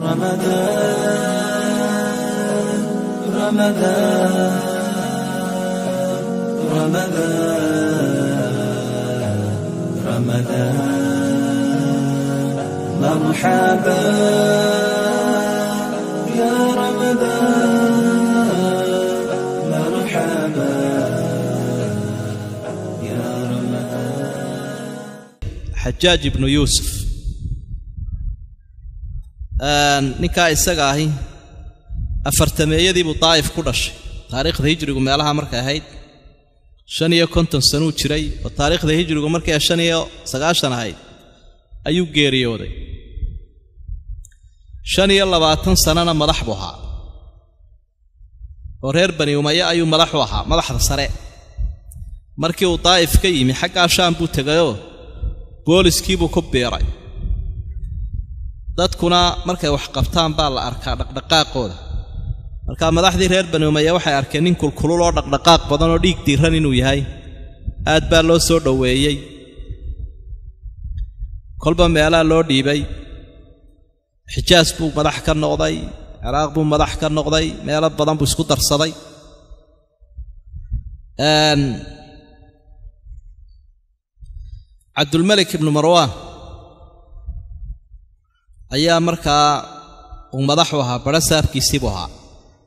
رمضان رمضان رمضان رمضان مرحبا يا رمضان مرحبا يا رمضان xajaaj ibnu yuusuf ninkaa isaga ahi afartameeyadii buu daa'if ku dhashay taariikhda hijrigu meelaha markay ahayd shan iyo konton sanuu jiray oo taariikhda hijrigu markay shan iyo sagaashan ahayd ayuu geeriyooday shan iyo labaatan sannana madax buu ahaa oo reer bani umaye ayuu madax u ahaa madaxda sare markii uu daa'if ka yimi xaggaa shaam buu tegayoo booliskiibuu ku biiray dadkuna markay wax qabtaan baa la arkaa dhaqdhaqaaqooda markaa madaxdii reer bani umaye waxay arkeen nin kulkulul oo dhaqdhaqaaq badan oo dhiig diiran inuu yahay aad baa loo soo dhoweeyey kolba meelaa loo dhiibay xijaas buu madax ka noqday ciraaq buu madax ka noqday meelo badan buu isku darsaday cabdulmelik ibnu marwaan ayaa markaa uu madaxu ahaa badho saafkiisii buu ahaa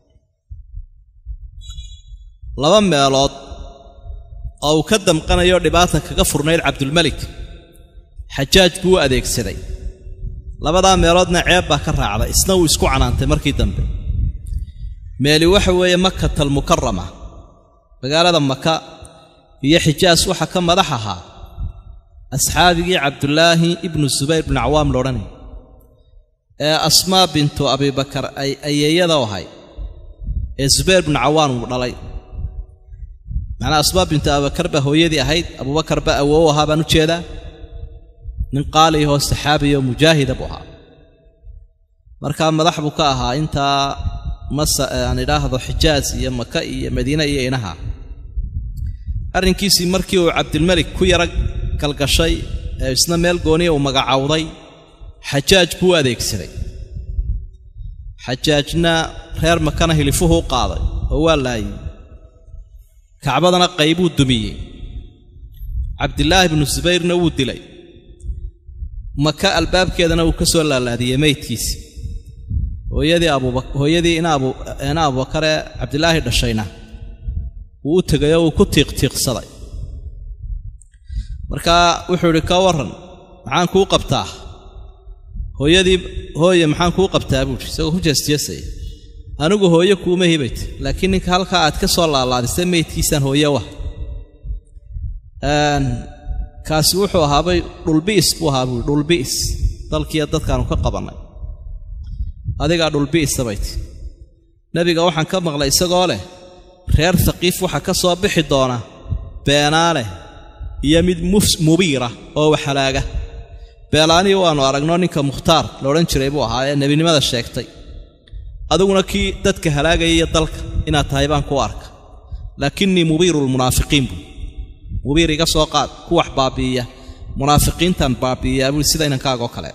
laba meelood oo uu ka damqanayo dhibaata kaga furnayd cabdulmelik xajaaj buu u adeegsaday labadaa meeloodna ceeb baa ka raacday isna wuu isku canaantay markii dambe meeli waxa weeye makatal mukarama magaalada maka iyo xijaas waxa ka madax ahaa asxaabigii cabdulaahi ibnu subayr bnu cawaam loodhanay ee asmaa bintu abibakar ay ayeeyada ahay ee subayr bnu cawaan uu dhalay macnaa asmaa bintu abibakar baa hooyadii ahayd abubakar baa awow ahaa baan u jeedaa nin qaaliyahoo saxaabiya oo mujaahida buu ahaa markaa madax buu ka ahaa intaa masa aan idhaahdo xijaas iyo maka iyo madiine iyo inaha arrinkiisii markii uu cabdilmelik ku yara galgashay ee isna meel gooniya uu magacowday xajaaj buu u adeegsaday xajaajna reer makana hilifuhu u qaaday oo waa laayey kacbadana qaybuu dumiyey cabdilaahi bnu subayrna wuu dilay maka albaabkeedana uu ka soo laalaadiyey meydkiisi hooyadii abuba hooyadii ina abu ina abubakaree cabdilaahi dhashayna wuu u tegay oo uu ku tiiqtiiqsaday markaa wuxuu idhi ka warran maxaan kuu qabtaa hooyadii hooye maxaan kuu qabtaa buuhi isagoo ku jeesjeesaya anigu hooye kuuma hibayt laakiin ninka halkaa aad ka soo laalaadisay meydkiisaan hooye wah kaasi wuxuu ahaabay dhulbi'is buu ahaa buui dhulbi'is dalkiiyo dadkaanu ka qabannay adigaa dhulbi'isa bayti nebiga waxaan ka maqlay isagoo leh reer haqiif waxaa ka soo bixi doona beenaaleh iyo mid mubiira oo waxhalaaga beelaanii waannu aragno ninka mukhtaar la odhan jiray buu ahaa ee nebinimada sheegtay adiguna kii dadka halaagaya iyo dalka inaad tahay baan ku arka laakinnii mubiirulmunaafiqiin buu mubiir iga soo qaad ku wax baabi'iya munaafiqiintan baabi'iyaa buui sida inankaagoo kale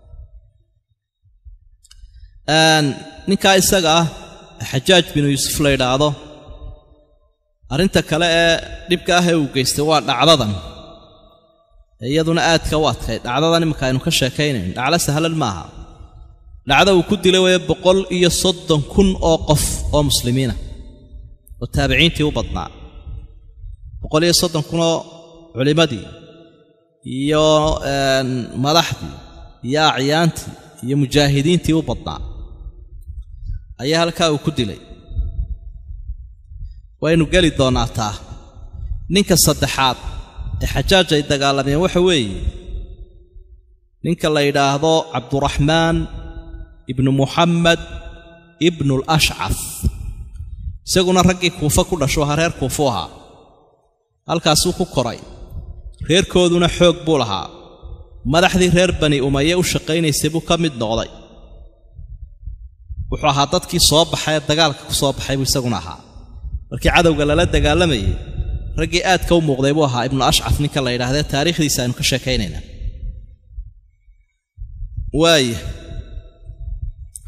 ninkaa isaga ah xajaaj binu yuusuf la yidhaahdo arrinta kale ee dhibka ah ee uu geystay waa dhacdadan iyaduna aadka u adkayd dhacdadan iminka aynu ka sheekaynayn dhaclo sahlan maaha dhacda uu ku dilay weye boqol iyo soddon kun oo qof oo muslimiina oo taabiciintii u badnaa boqol iyo soddon kunoo culimmadii iyo madaxdii iyo acyaantii iyo mujaahidiintii u badnaa ayaa halkaa uu ku dilay waynu geli doonnaa taa ninka saddexaad ee xajaaj ay dagaalameen waxa weeye ninka la yidhaahdo cabduraxmaan ibnu muxamed ibnul ashcaf isaguna raggii kuufa ku dhasho ahaa reer kuufu ahaa halkaasuu ku koray reerkooduna xoog buu lahaa madaxdii reer bani umaye u shaqaynaysay buu ka mid noqday wuxuu ahaa dadkii soo baxay ee dagaalka ku soo baxay buu isaguna ahaa markii cadowga lala dagaalamayay raggii aadka u muuqday buu ahaa ibnu ashcaf ninka la yidhaahdee taariikhdiisa aynu ka sheekaynaynaa waaya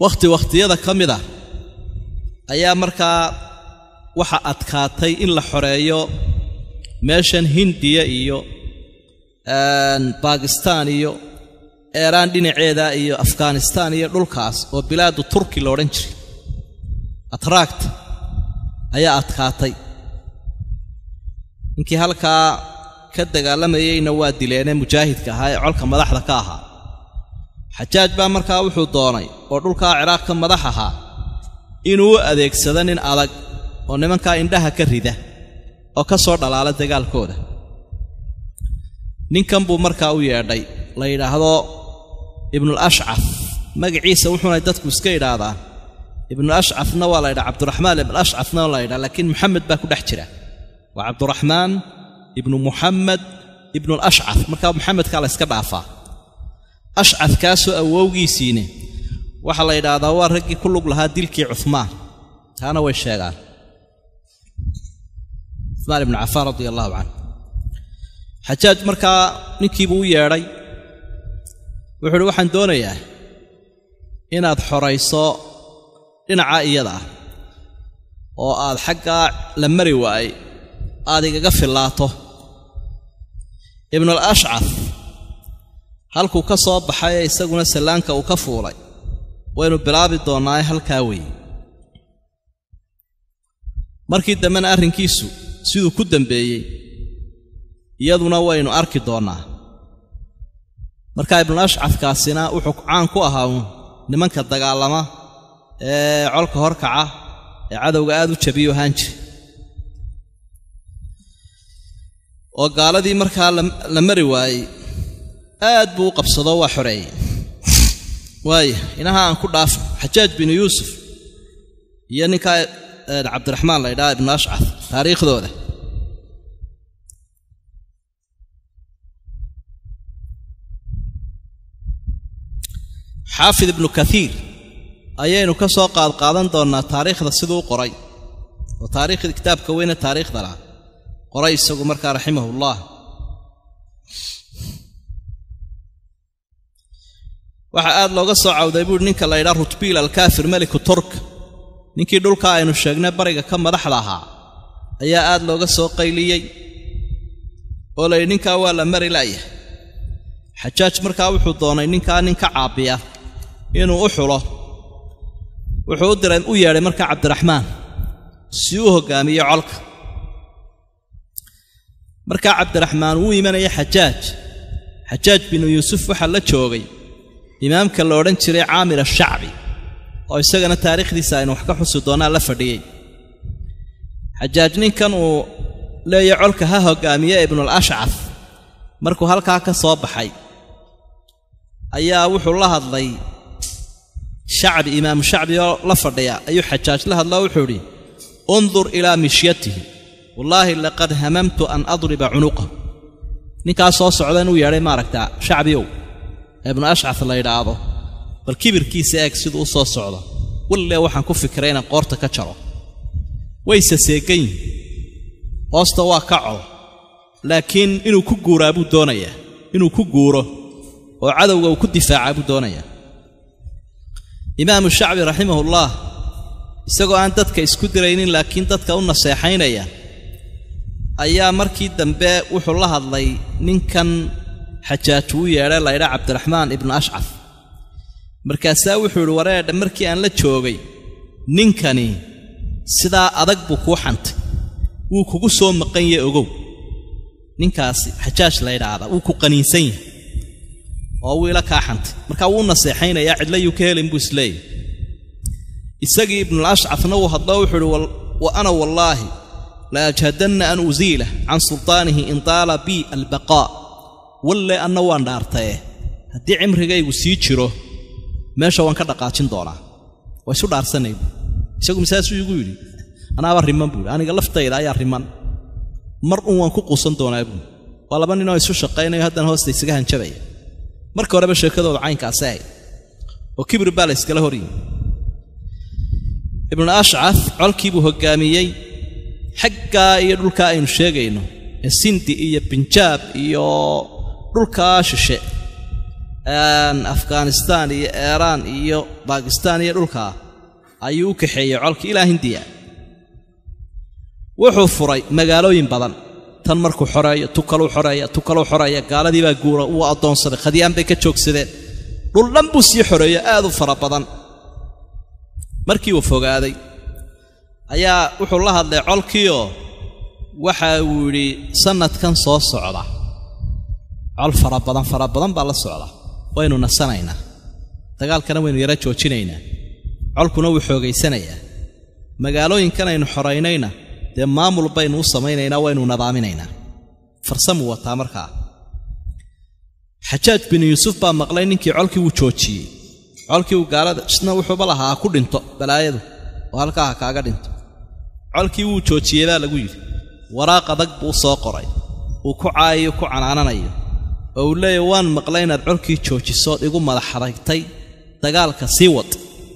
wakhti wakhtiyada ka mid ah ayaa markaa waxa adkaatay in la xoreeyo meeshan hindiya iyo baakistaan iyo eeraan dhinaceeda iyo afghanistaan iyo dhulkaas oo bilaadu turki la odhan jiray atraakta ayaa adkaatay ninkii halkaa ka dagaalamayeyna waa dileenee mujaahidka ahaa ee colka madaxda ka ahaa xajaaj baa markaa wuxuu doonay oo dhulkaa ciraaq ka madax ahaa inuu u adeegsado nin adag oo nimankaa indhaha ka rida oo ka soo dhalaala dagaalkooda ninkan buu markaa u yeedhay la yidhaahdo ibnul ashcaf magaciisa wuxuunay dadku iska idhaahdaan ibnu ashcafna waa la ydhaha cabduraxmaan ibnu ashcafna waa la ydhaha laakiin muxamed baa ku dhex jira waa cabduraxmaan ibnu muxamed ibnul ashcaf markaa muxamedkaa la yska dhaafaa ashcafkaasoo awowgiisiine waxaa la yidhaahdaa waa raggii ku lug lahaa dilkii cuhmaan taana way sheegaan cuhmaan ibnu cafaan radia allahu canhu xajaaj markaa ninkiibuu u yeedhay wuxuu uhi waxaan doonayaa inaad xorayso dhinaca iyada ah oo aad xaggaa la mari waayey aad igaga fillaato ibnul ashcaf halkuu ka soo baxay ee isaguna sallaanka uu ka fuulay waynu bilaabi doonnaaye halkaa weeye markii dambena arrinkiisu siduu ku dambeeyey iyaduna waynu arki doonnaa markaa ibnul ashcafkaasina wuxuu caan ku ahaa nimanka dagaalama ee colka horkaca ee cadowga aad u jabiyo ahaan jira oo gaaladii markaa la mari waayey aad buu u qabsadoo waa xoreeyey waaya inaha aan ku dhaafno xajaaj binu yuusuf iyo ninkaa cabdiraxmaan la ydhaha ibnu ashcaf taariikhdooda xaafid ibnu kaiir ayaynu ka soo qaadqaadan doonnaa taariikhda siduu u qoray oo taariikhda kitaabka weyne taariikhda lah qoray isagu markaa raximahullah waxaa aad looga soo cawday buuhi ninka la ydhaa rutbiil alkaafir meliku turk ninkii dhulka aynu sheegnay bariga ka madaxda ahaa ayaa aad looga soo qayliyey oo layidhi ninkaa waa la mari la'yahay xajaaj markaa wuxuu doonay ninkaa nin ka caabbiya inuu u xulo wuxuu u diray u yeedhay markaa cabdiraxmaan si uu hoggaamiyo colka markaa cabdiraxmaan wuu imanaya xajaaj xajaaj binu yuusuf waxaa la joogay imaamka la odhan jiray caamir ashacbi oo isagana taariikhdiisa aynu wax ka xusi doonnaa la fadhiyey xajaaj ninkan uu leeya colka ha hoggaamiye ibnul ashcaf markuu halkaa ka soo baxay ayaa wuxuu la hadlay shacbi imaamu shacbi oo la fadhiya ayuu xajaaj la hadloo wuxuu idhi undur ilaa mishyatihi wallaahi laqad hamamtu an adriba cunuqahu ninkaas soo socda inuu yeedhay maaragtaa shacbiyow ibnu ashcaf la yidhaahdo bal kibirkiisa eeg siduu u soo socdo wallee waxaan ku fikiray inaan qoorta ka jaro wayse seegan yihin hoosta waa ka col laakiin inuu ku guuraa buu doonayaa inuu ku guuro oo cadowga uu ku difaacaa buu doonayaa imaamu shacbi raximahullaah isagoo aan dadka isku diraynin laakiin dadka u naseexaynaya ayaa markii dambe wuxuu la hadlay ninkan xajaaj uu yeedhay laydha cabdiraxmaan ibnu ashcaf markaasaa wuxuu idhi wareedha markii aan la joogay ninkani sidaa adag buu kuu xantay wuu kugu soo maqan yahe ogow ninkaasi xajaaj la ydhaahdaa wuu ku qaniinsan yahay oo wuu ila kaa xantay markaa wuu naseexaynayaa cidlayuu ka helin buu isleeyahy isagii ibnul ashcafna wuu hadloo wuxuu idhi wa ana wallaahi la ajhadanna an usiilah can sultaanihi in daala bii albaqaa walle anna waan dhaartaye haddii cimrigaygu sii jiro meesha waan ka dhaqaajin doonaa waa isu dhaarsanay buu isagu masaasuu igu yidhi anaaba riman buuhi aniga laftayda ayaa riman mar un waan ku quusan doonaa buui waa laba ninoo isu shaqaynayo haddana hoosta isaga hanjabaya marka horeba sheekadooda caynkaasi ahayd oo kibir baa la yskala horyimi ibnu ashcaf colkiibuu hoggaamiyey xaggaa iyo dhulkaa aynu sheegayno ee sindi iyo binjaab iyo dhulkaa shishe afghanistaan iyo eeraan iyo baakistaan iyo dhulkaa ayuu u kaxeeyey colkii ilaa hindiya wuxuu furay magaalooyin badan tan markuu xoreeyo tu kaluu xoreeya tu kaluu xoreeya gaaladii baa guura wuu addoonsaday khadyaan bay ka joogsadeen dhul dhan buu sii xoreeyo aad u fara badan markii uu fogaaday ayaa wuxuu la hadlay colkiioo waxa uu yidhi sannadkan soo socda col fara badan fara badan baa la socda waynu nasanaynaa dagaalkana waynu yara joojinaynaa colkuna wuu xoogaysanayaa magaalooyinkan aynu xoraynayna dee maamul baynu u samaynaynaa waynu nadaaminaynaa farsamuu wataa markaa xajaaj binu yuusuf baa maqlay ninkii colkii wuu joojiyey colkii uu gaalada isna wuxuuba lahaa ha ku dhinto balaayadu oo halkaa ha kaaga dhinto colkii wuu joojiyey baa lagu yidhi waraaq adag buu u soo qoray uu ku caayayo ku canaananayo oo uu leeyahy waan maqlay inaad colkii joojisood igu madaxadagtay dagaalka sii wad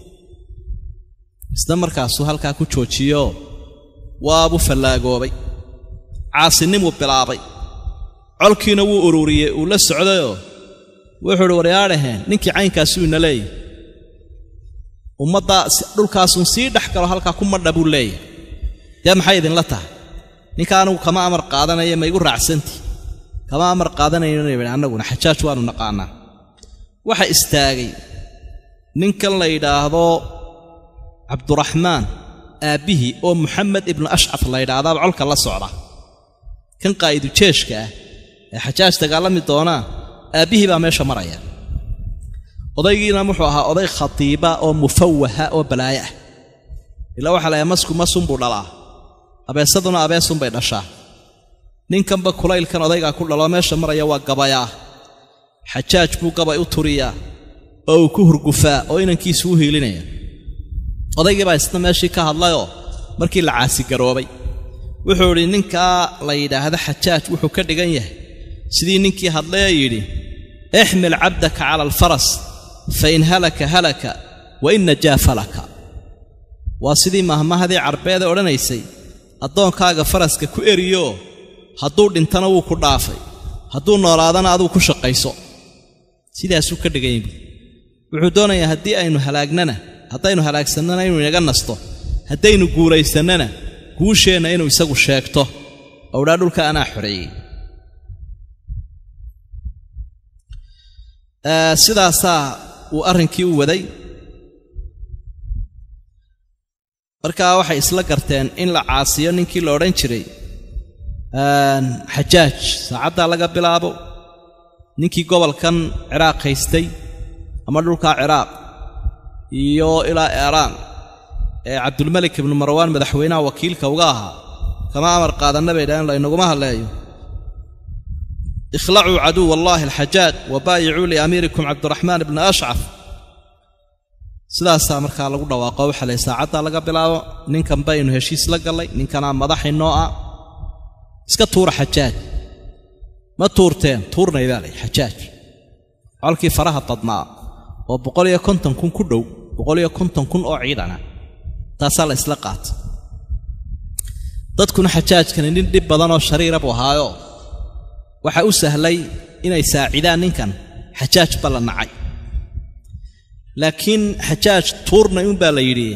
isna markaasuu halkaa ku joojiyoo waabuu fallaagoobay caasinimuu bilaabay colkiina wuu ururiyey uu la socdayoo wuxuu uhi waryaadhaheen ninkii caynkaasuu ina leeyahy ummaddaa dhulkaasuun sii dhex galo halkaa ku madha buu leeyahy dee maxay idinla tahay ninka anugu kama amar qaadanaya ma igu raacsantii kama amar qaadanayno annaguna xajaaj waannu naqaanaa waxa istaagay ninkan la yidhaahdo cabduraxmaan aabbihii oo muxamed ibnu ashcaf la yidhaahdaaba colka la socda kan qaa'idu jeeshka ah ee xajaaj dagaalami doonaa aabbihii baa meesha maraya odaygiina wuxuu ahaa oday khatiiba oo mufawaha oo balaayo ah ilaa waxaa layahay masku masunbuu dhalaa abeesaduna abeesunbay dhashaa ninkanba kulaylkan odaygaa ku dhaloo meesha maraya waa gabayaa xajaaj buu gabay u turiyaa oo uu ku hurgufaa oo inankiisu u hiilinaya odaygii baa isna meeshii ka hadlayoo markii la caasigaroobay wuxuu idhi ninkaa la yidhaahdo xajaaj wuxuu ka dhigan yahay sidii ninkii hadlayee yidhi ixmil cabdaka cala alfaras fa in halaka halaka wa in najaa falaka waa sidii mahmahadii carbeede odhanaysay addoonkaaga faraska ku eriyoo hadduu dhintana wuu ku dhaafay hadduu noolaadana aduu ku shaqayso sidaasuu ka dhigan yahi wuxuu doonayaa haddii aynu halaagnana haddaynu halaagsannana inuu inaga nasto haddaynu guulaysannana guusheenna inuu isagu sheegto owdhaa dhulka anaa xoreeyey sidaasaa uu arrinkii u waday markaa waxay isla garteen in la caasiyo ninkii la odhan jiray xajaaj saacaddaa laga bilaabo ninkii gobolkan ciraaq haystay ama dhulkaa ciraaq iyo ilaa eeraan ee cabdulmelik ibnu marwaan madaxweynaha wakiilka uga ahaa kama amar qaadanna bay dhahen laynaguma hadleeyo ikhlacuu caduw allaahi alxajaaj wa baayicuu liamiirikum cabdiraxmaan ibna ashcaf sidaasaa markaa lagu dhawaaqo waxaa lay saacaddaa laga bilaabo ninkan baynu heshiis la gallay ninkanaa madaxinoo ah iska tuura xajaaj ma tuurteen tuurnay baa lay xajaaj colkii faraha badnaa oo boqol iyo konton kun ku dhow boqol iyo konton kun oo ciidana taasaa la isla qaata dadkuna xajaajkani nin dhib badanoo shariira buu ahaayo waxaa u sahlay inay saacidaan ninkan xajaaj ba la nacay laakiin xajaaj tuurnay unbaa la yidhi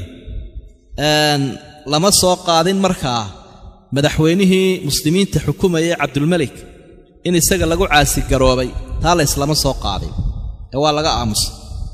lama soo qaadin markaa madaxweynihii muslimiinta xukumayay cabdulmelik in isaga lagu caasigaroobay taa la yslama soo qaadin ee waa laga aamusay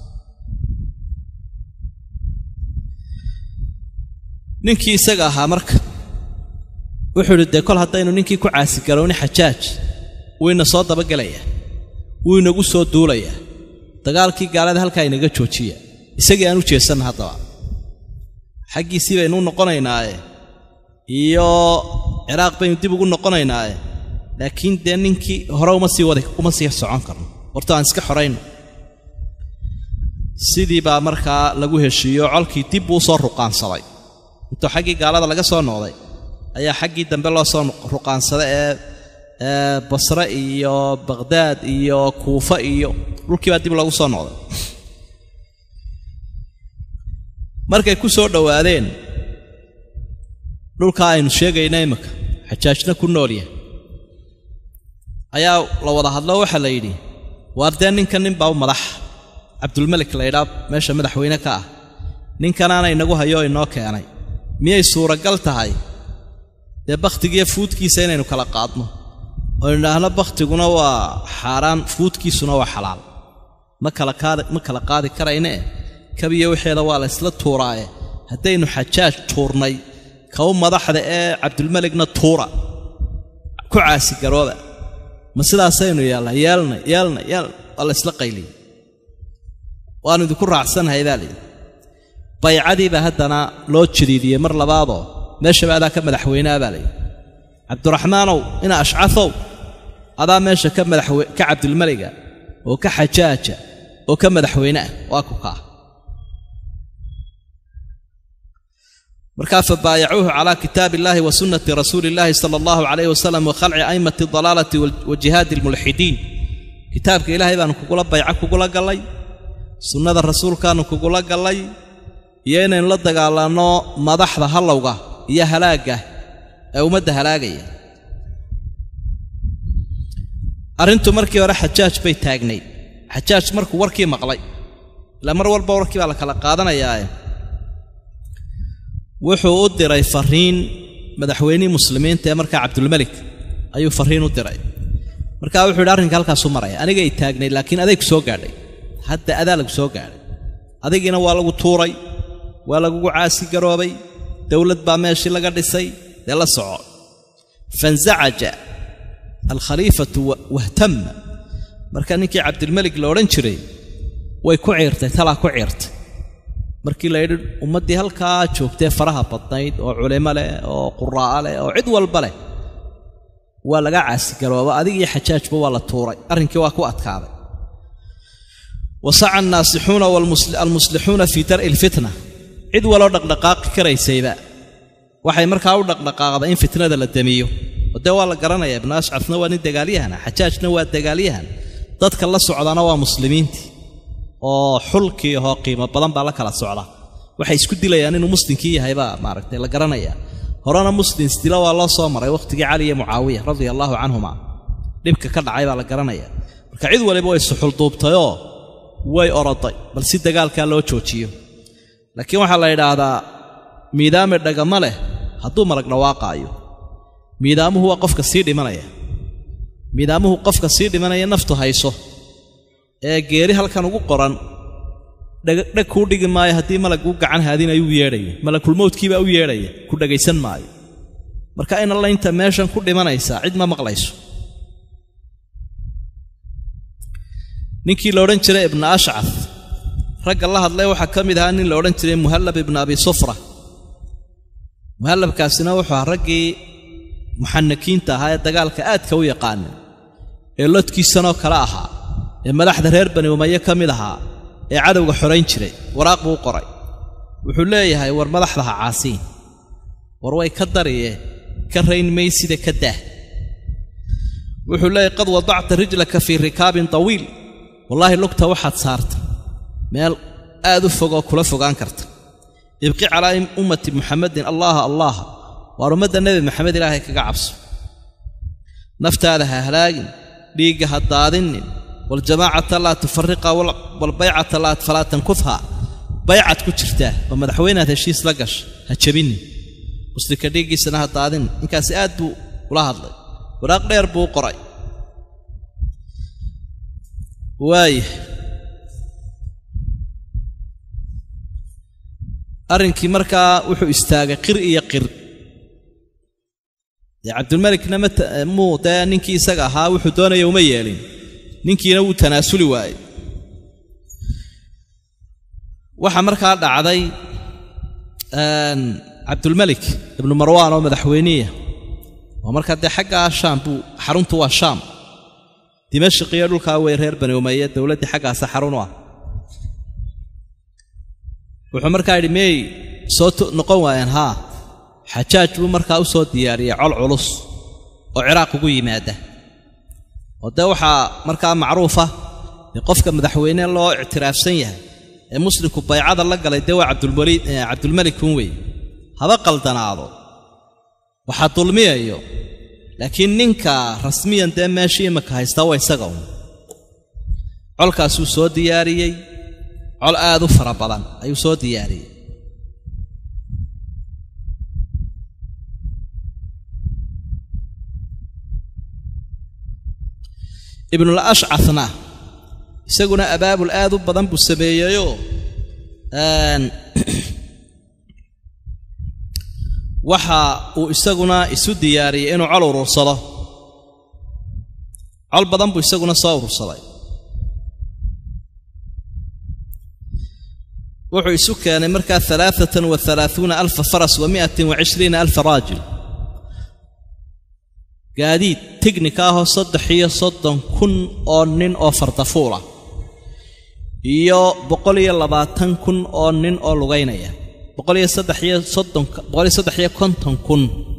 ninkii isaga ahaa marka wuxuu idhi dee kol haddaynu ninkii ku caasigarowni xajaaj wuu ina soo dabagelayaa wuu inagu soo duulayaa dagaalkii gaalada halkaa inaga joojiya isagii aan u jeesanna haddaba xaggiisii baynu u noqonaynaaye iyo ciraaq baynu dib ugu noqonaynaaye laakiin dee ninkii hore uma sii wada uma sii socon karno horta aan iska xorayno sidii baa markaa lagu heshiiyo colkii dib buu usoo ruqaansaday intuu xaggii gaalada laga soo noqday ayaa xaggii dambe loo soo ruqaansaday ee basre iyo baqhdaad iyo kuufa iyo dhulkii baa dib loogu soo noqday markay ku soo dhowaadeen dhulkaa aynu sheegayna imika xajaajna ku nool yahay ayaa la wada hadlo waxaa la yidhi waar dee ninkan nin baa u madax cabdulmelik laydhaa meesha madaxweyne ka ah ninkanaana inagu hayo oo inoo keenay miyay suuragal tahay dee bakhtigiiyo fuudkiisa inaynu kala qaadno oo idhaahno bakhtiguna waa xaaraan fuudkiisuna waa xalaal ma kala kaadi ma kala qaadi karaynee kabiyo wixeeda waa la ysla tuuraaye haddaynu xajaaj tuurnay kaw madaxda ee cabdulmeligna tuura ku caasigarooba ma sidaasaynu yeelna yeelna yeelna yeelna waa la ysla qayliyey waannu idinku raacsanahay baa layidhi baycadiibaa haddana loo jadiidiyey mar labaadoo meeshaba adaa ka madaxweynea baa layidhi cabdiraxmaanow ina ashcafow adaa meesha ka madaxwe ka cabdilmeliga oo ka xajaaja oo ka madaxweyne ah waa ku kaa markaa fabaayacuuhu calaa kitaabi illaahi wa sunnati rasuuli illaahi sala allahu calayh wasalam wa khalci a'immati adalaalati wa jihaadi almulxidiin kitaabka ilaahay baanu kugula bayco kugula gallay sunnada rasuulkaannu kugula gallay iyo inaynu la dagaalanno madaxda hallowga iyo halaagga ee ummadda halaagaya arrintu markii hore xajaaj bay taagnayd xajaaj markuu warkii maqlay ilaa mar walba warkii baa la kala qaadanayaae wuxuu u diray fariin madaxweynihii muslimiinta ee markaa cabdulmelik ayuu fariin u diray markaa wuxuu yidhi arrinka halkaasu maraya anigay taagnayd laakiin aday ku soo gaadhay hadda adaa lagu soo gaadhay adigiina waa lagu tuuray waa lagugu caasi garoobay dowlad baa meeshii laga dhisay dee la soco fanzacaja alkhaliifatu wahtama marka ninkii cabdilmelik la odhan jiray way ku ciirtay talaa ku ciirtay markii la yidhi ummaddii halkaa joogtee faraha badnayd oo culimo leh oo quraa'a leh oo cid walba leh waa laga caasigarooba adigii xajaajba waa la tuuray arrinkii waa ku adkaaday wasaca annaasixuuna almuslixuuna fii dar'i alfitna cid waloo dhaqdhaqaaqi karaysayba waxay markaa u dhaqdhaqaaqday in fitnada la demiyo oo dee waa la garanayaa ibnu ashcafna waa nin dagaalyahana xajaajna waa dagaalyahan dadka la socdana waa muslimiintii oo xulkii ahoo qiimo badan baa la kala socda waxay isku dilayaan inuu muslimkii yahay baa maaragtay la garanayaa horena muslim isdila waa loo soo maray wakhtigii cali iyo mucaawiya radia allaahu canhuma dhibka ka dhacay baa la garanaya marka cid waliba way suxulduubtayoo way oroday bal si dagaalkaa loo joojiyo laakiin waxaa la yidhaahdaa miidaame dhagama leh hadduu marag dhawaaqaayo miidaamuhu waa qofka sii dhimanaya miidaamuhu qofka sii dhimanaya naftu hayso ee geeri halkan ugu qoran dheg kuu dhigi maayo haddii malag u gacan haadinayuu yeedhaya malakulmowdkiibaa u yeedhaya ku dhegaysan maayo marka in alla inta meeshan ku dhimanaysaa cid ma maqlayso ninkii la odhan jiray ibna ashcaf ragga la hadlay waxaa ka mid ahaa nin la odhan jiray muhallab ibna abi sufra muhallabkaasina wuxuu ahaa raggii muxanakiinta ahaa ee dagaalka aadka u yaqaanay ee lodkiisanoo kale ahaa ee madaxda reer bani umaye ka mid ahaa ee cadowga xorayn jiray waraaq buu u qoray wuxuu leeyahay war madaxdaha caasiin war way ka dariye ka rayn maysida ka daah wuxuu leeyahay qad wadacta rijlaka fii rikaabin tawiil wallaahi lugta waxaad saarta meel aad u fogoo kula fogaan karta ibqi calaa ummati muxamadin allaaha allaaha waar ummadda nebi maxamed ilaahay kaga cabso naftaada ha halaagin dhiigga ha daadinin waljamaacata laa tufariqa walbaycata falaa tankufha baycad ku jirtaa oo madaxweynead heshiis la gasha ha jebinin muslimka dhiiggiisana ha daadinin ninkaasi aad buu ula hadlay waraaq dheer buu u qoray waaya arrinkii markaa wuxuu istaagay qir iyo qir dee cabdulmelikna muu dee ninkii isaga ahaa wuxuu doonaya uma yeelin ninkiina wuu tanaasuli waayey waxaa markaa dhacday cabdulmelik ibnu marwaan oo madaxweyniya oo markaa dee xaggaa shaam buu xaruntu waa shaam dimashq iyo dhulkaa wey reer bani umaye dowladdii xaggaasa xarun u ah wuxuu markaa yidhi miyay soo noqon waayeen haa xajaaj buu markaa u soo diyaariyey col culus oo ciraaq ugu yimaada oo dee waxaa markaa macruufa dee qofka madaxweyne loo ictiraafsan yahay ee muslimku baycada la galay dee waa cabdulmelikun wey haba qaldanaado waxaa dulmiyayo laakiin ninka rasmiyan dee meeshii imaka haystaa waa isaga un colkaasuu soo diyaariyey col aad u fara badan ayuu soo diyaariyey ibnul ashcafna isaguna abaabul aad u badan buu sameeyeyoo waxa uu isaguna isu diyaariyey inuu col urursado col badan buu isaguna soo urursaday wuxuu isu keenay markaa alaaatan wa alaaثuuna alfa faras wa miatin wa cishriina alfa raajil gaadiid tignika ahoo saddex iyo soddon kun oo nin oo fardafuula iyo boqol iyo labaatan kun oo nin oo lugaynaya boqol iyo saddex iyo soddonka boqol iyo saddex iyo konton kun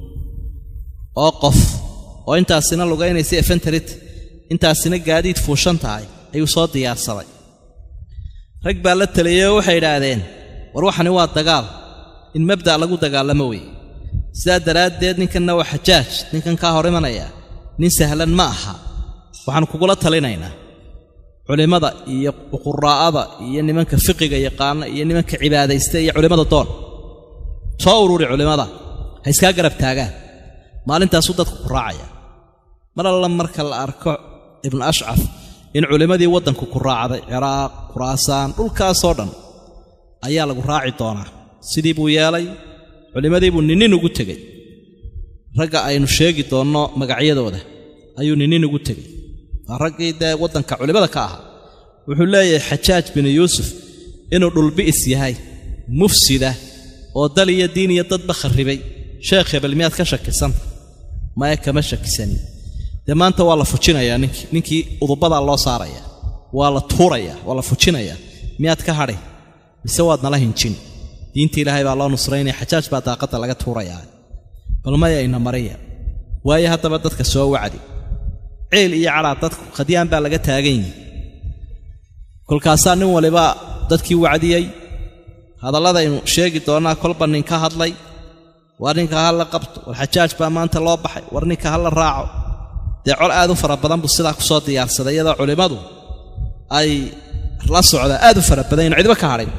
oo qof oo intaasina lugaynaysa efenterit intaasina gaadiid fuushan tahay ayuu soo diyaarsaday rag baa la taliyey oo waxay idhaahdeen war waxani waa dagaal in mabda' lagu dagaalamo weeye sidaa daraaddeed ninkanna waa xajaaj ninkan kaa hor imanaya nin sahlan ma aha waxaan kugula talinaynaa culimmada iyo quraa'ada iyo nimanka fiqiga yaqaana iyo nimanka cibaadaysta iyo culimmada doon soo ururi culimmada ha iskaa garab taagaan maalintaasuu dadku ku raacaya mar alla marka la arko ibnu ashcaf in culimmadii waddanku ku raacday ciraaq khuraasaan dhulkaasoo dhan ayaa lagu raaci doonaa sidii buu yeelay culimmadii buu ninnin ugu tegey ragga aynu sheegi doonno magacyadooda ayuu ninnin ugu tegey waa raggii dee waddanka culimmada ka ahaa wuxuu leeyahay xajaaj binu yuusuf inuu dhulbi'is yahay mufsida oo dal iyo diin iyo dadba kharribay sheekh hebel miyaad ka shakisanta maya kama shakisanin dee maanta waa la fujinayaa ninkii ninkii udubadaa loo saaraya waa la tuurayaa waa la fujinayaa miyaad ka hadhi mise waad nala hinjin diinta ilaahay baa loo nusraynaya xajaaj baa daaqadda laga tuurayaa bal maya ina mariya waayo haddaba dadka soo wacdi ceel iyo cadhaa dadku khadyaan baa laga taagan yihi kolkaasaa nin waliba dadkii wacdiyey hadalladaynu sheegi doonnaa kolba nin ka hadlay war ninka ha la qabto war xajaaj baa maanta loo baxay war ninka ha la raaco dee col aad u fara badan buu sidaa ku soo diyaarsaday iyadoo culimmadu ay la socdaa aad u fara badan ynu cidba ka hadhayn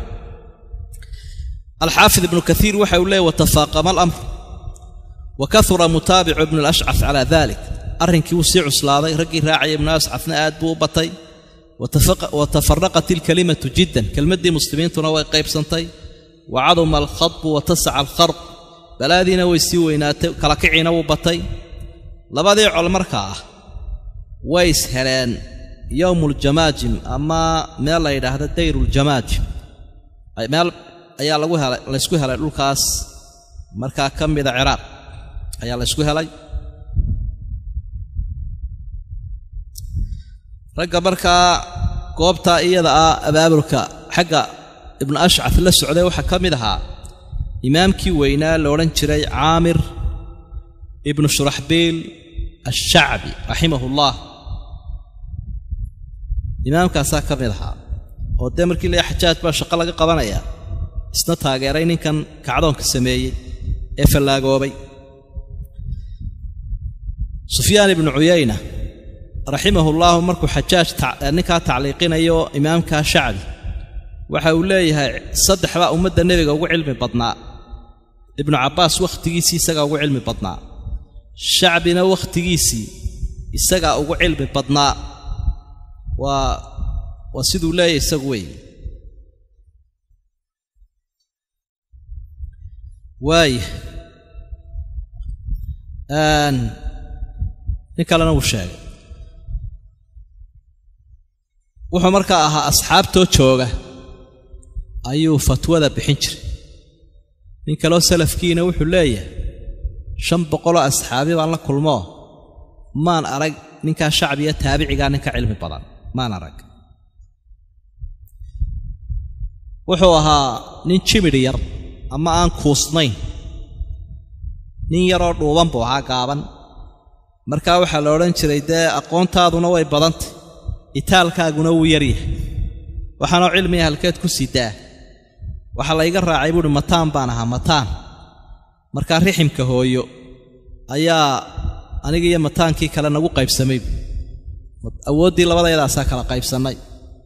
alxaafid ibnu kaiir waxa uu leeyay watafaaqama alamr wa kahura mutaabicu ibnu alashcaf calaa dalik arrinkii wuu sii cuslaaday raggii raacaya ibnu ashcafna aad buu u batay wa tafaraqat ilkalimatu jiddan kelmaddii muslimiintuna way qaybsantay wa caduma alkhadbu wa tasaca alkharq balaadiina way sii weynaatay kala kiciina wuu batay labadii col markaa ah way is heleen yowmuuljamaajim ama meel la yidhaahdo dayruuljamaajim meel ayaa lagu helay laysku helay dhulkaas markaa ka mida ciraaq ayaa laysku helay ragga markaa goobtaa iyada ah abaabulka xagga ibnu ashcaf la socday waxaa ka mid ahaa imaamkii weynaa la odhan jiray caamir ibnu shuraxbiil ashacbi raximahullah imaamkaasaa ka mid ahaa oo dee markii la xajaaj baa shaqo laga qabanaya isna taageeray ninkan kacdoonka sameeyey ee fallaagoobay sufyaan ibnu cuyayna raximahullaahu markuu xajaaj ninkaa tacliiqinayo imaamkaa shacbi waxa uu leeyahay saddex baa ummadda nebiga ugu cilmi badnaa ibnu cabbaas wakhtigiisii isagaa ugu cilmi badnaa shacbina wakhtigiisii isagaa ugu cilmi badnaa waa waa siduu leeyahay isagu weeye waaya nin kalena wuu sheegay wuxuu markaa ahaa asxaabtoo jooga ayuu fatwada bixin jiray nin kaloo salafkiina wuxuu leeyahay shan boqoloo asxaabi baan la kulmoo maan arag ninkaa shacbiga taabicigaa ninka cilmi badan maan arag wuxuu ahaa nin jimidhi yar ama aan kuusnayn nin yaroo dhuuban buu ahaa gaaban markaa waxaa la odhan jiray dee aqoontaaduna way badantay itaalkaaguna wuu yaryahay waxaanoo cilmiga halkeed ku sidaa waxaa layga raacay buuhi mataan baan ahaa mataan markaa riximka hooyo ayaa aniga iyo mataankii kale nagu qaybsamay awooddii labadayadaasaa kala qaybsannay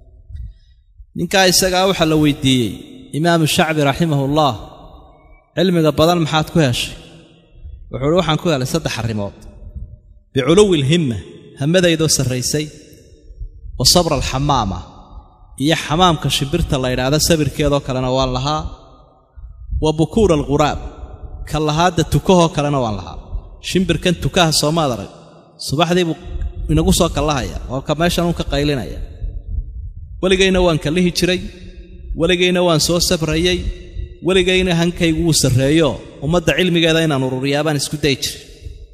ninkaa isagaa waxaa la weydiiyey imaamu shacbi raximahullah cilmiga badan maxaad ku heshay wuxuu uhi waxaan ku helay saddex arrimood biculuwi alhimma hamadaydoo sarraysay wa sabra alxamaama iyo xamaamka shimbirta la ydhaahdo sabirkeedoo kalena waan lahaa wa bukuura alghuraab ka lahaadda tukahoo kalena waan lahaa shimbirkan tukaha soomaad arag subaxdii buu inagu soo kallahaya oo ka meeshan uun ka qaylinaya weligayna waan kallihi jiray weligayna waan soo sabrayey weligayna hankaygu wuu sarreeyo ummadda cilmigeeda inaan ururiyaa baan isku dayi jiray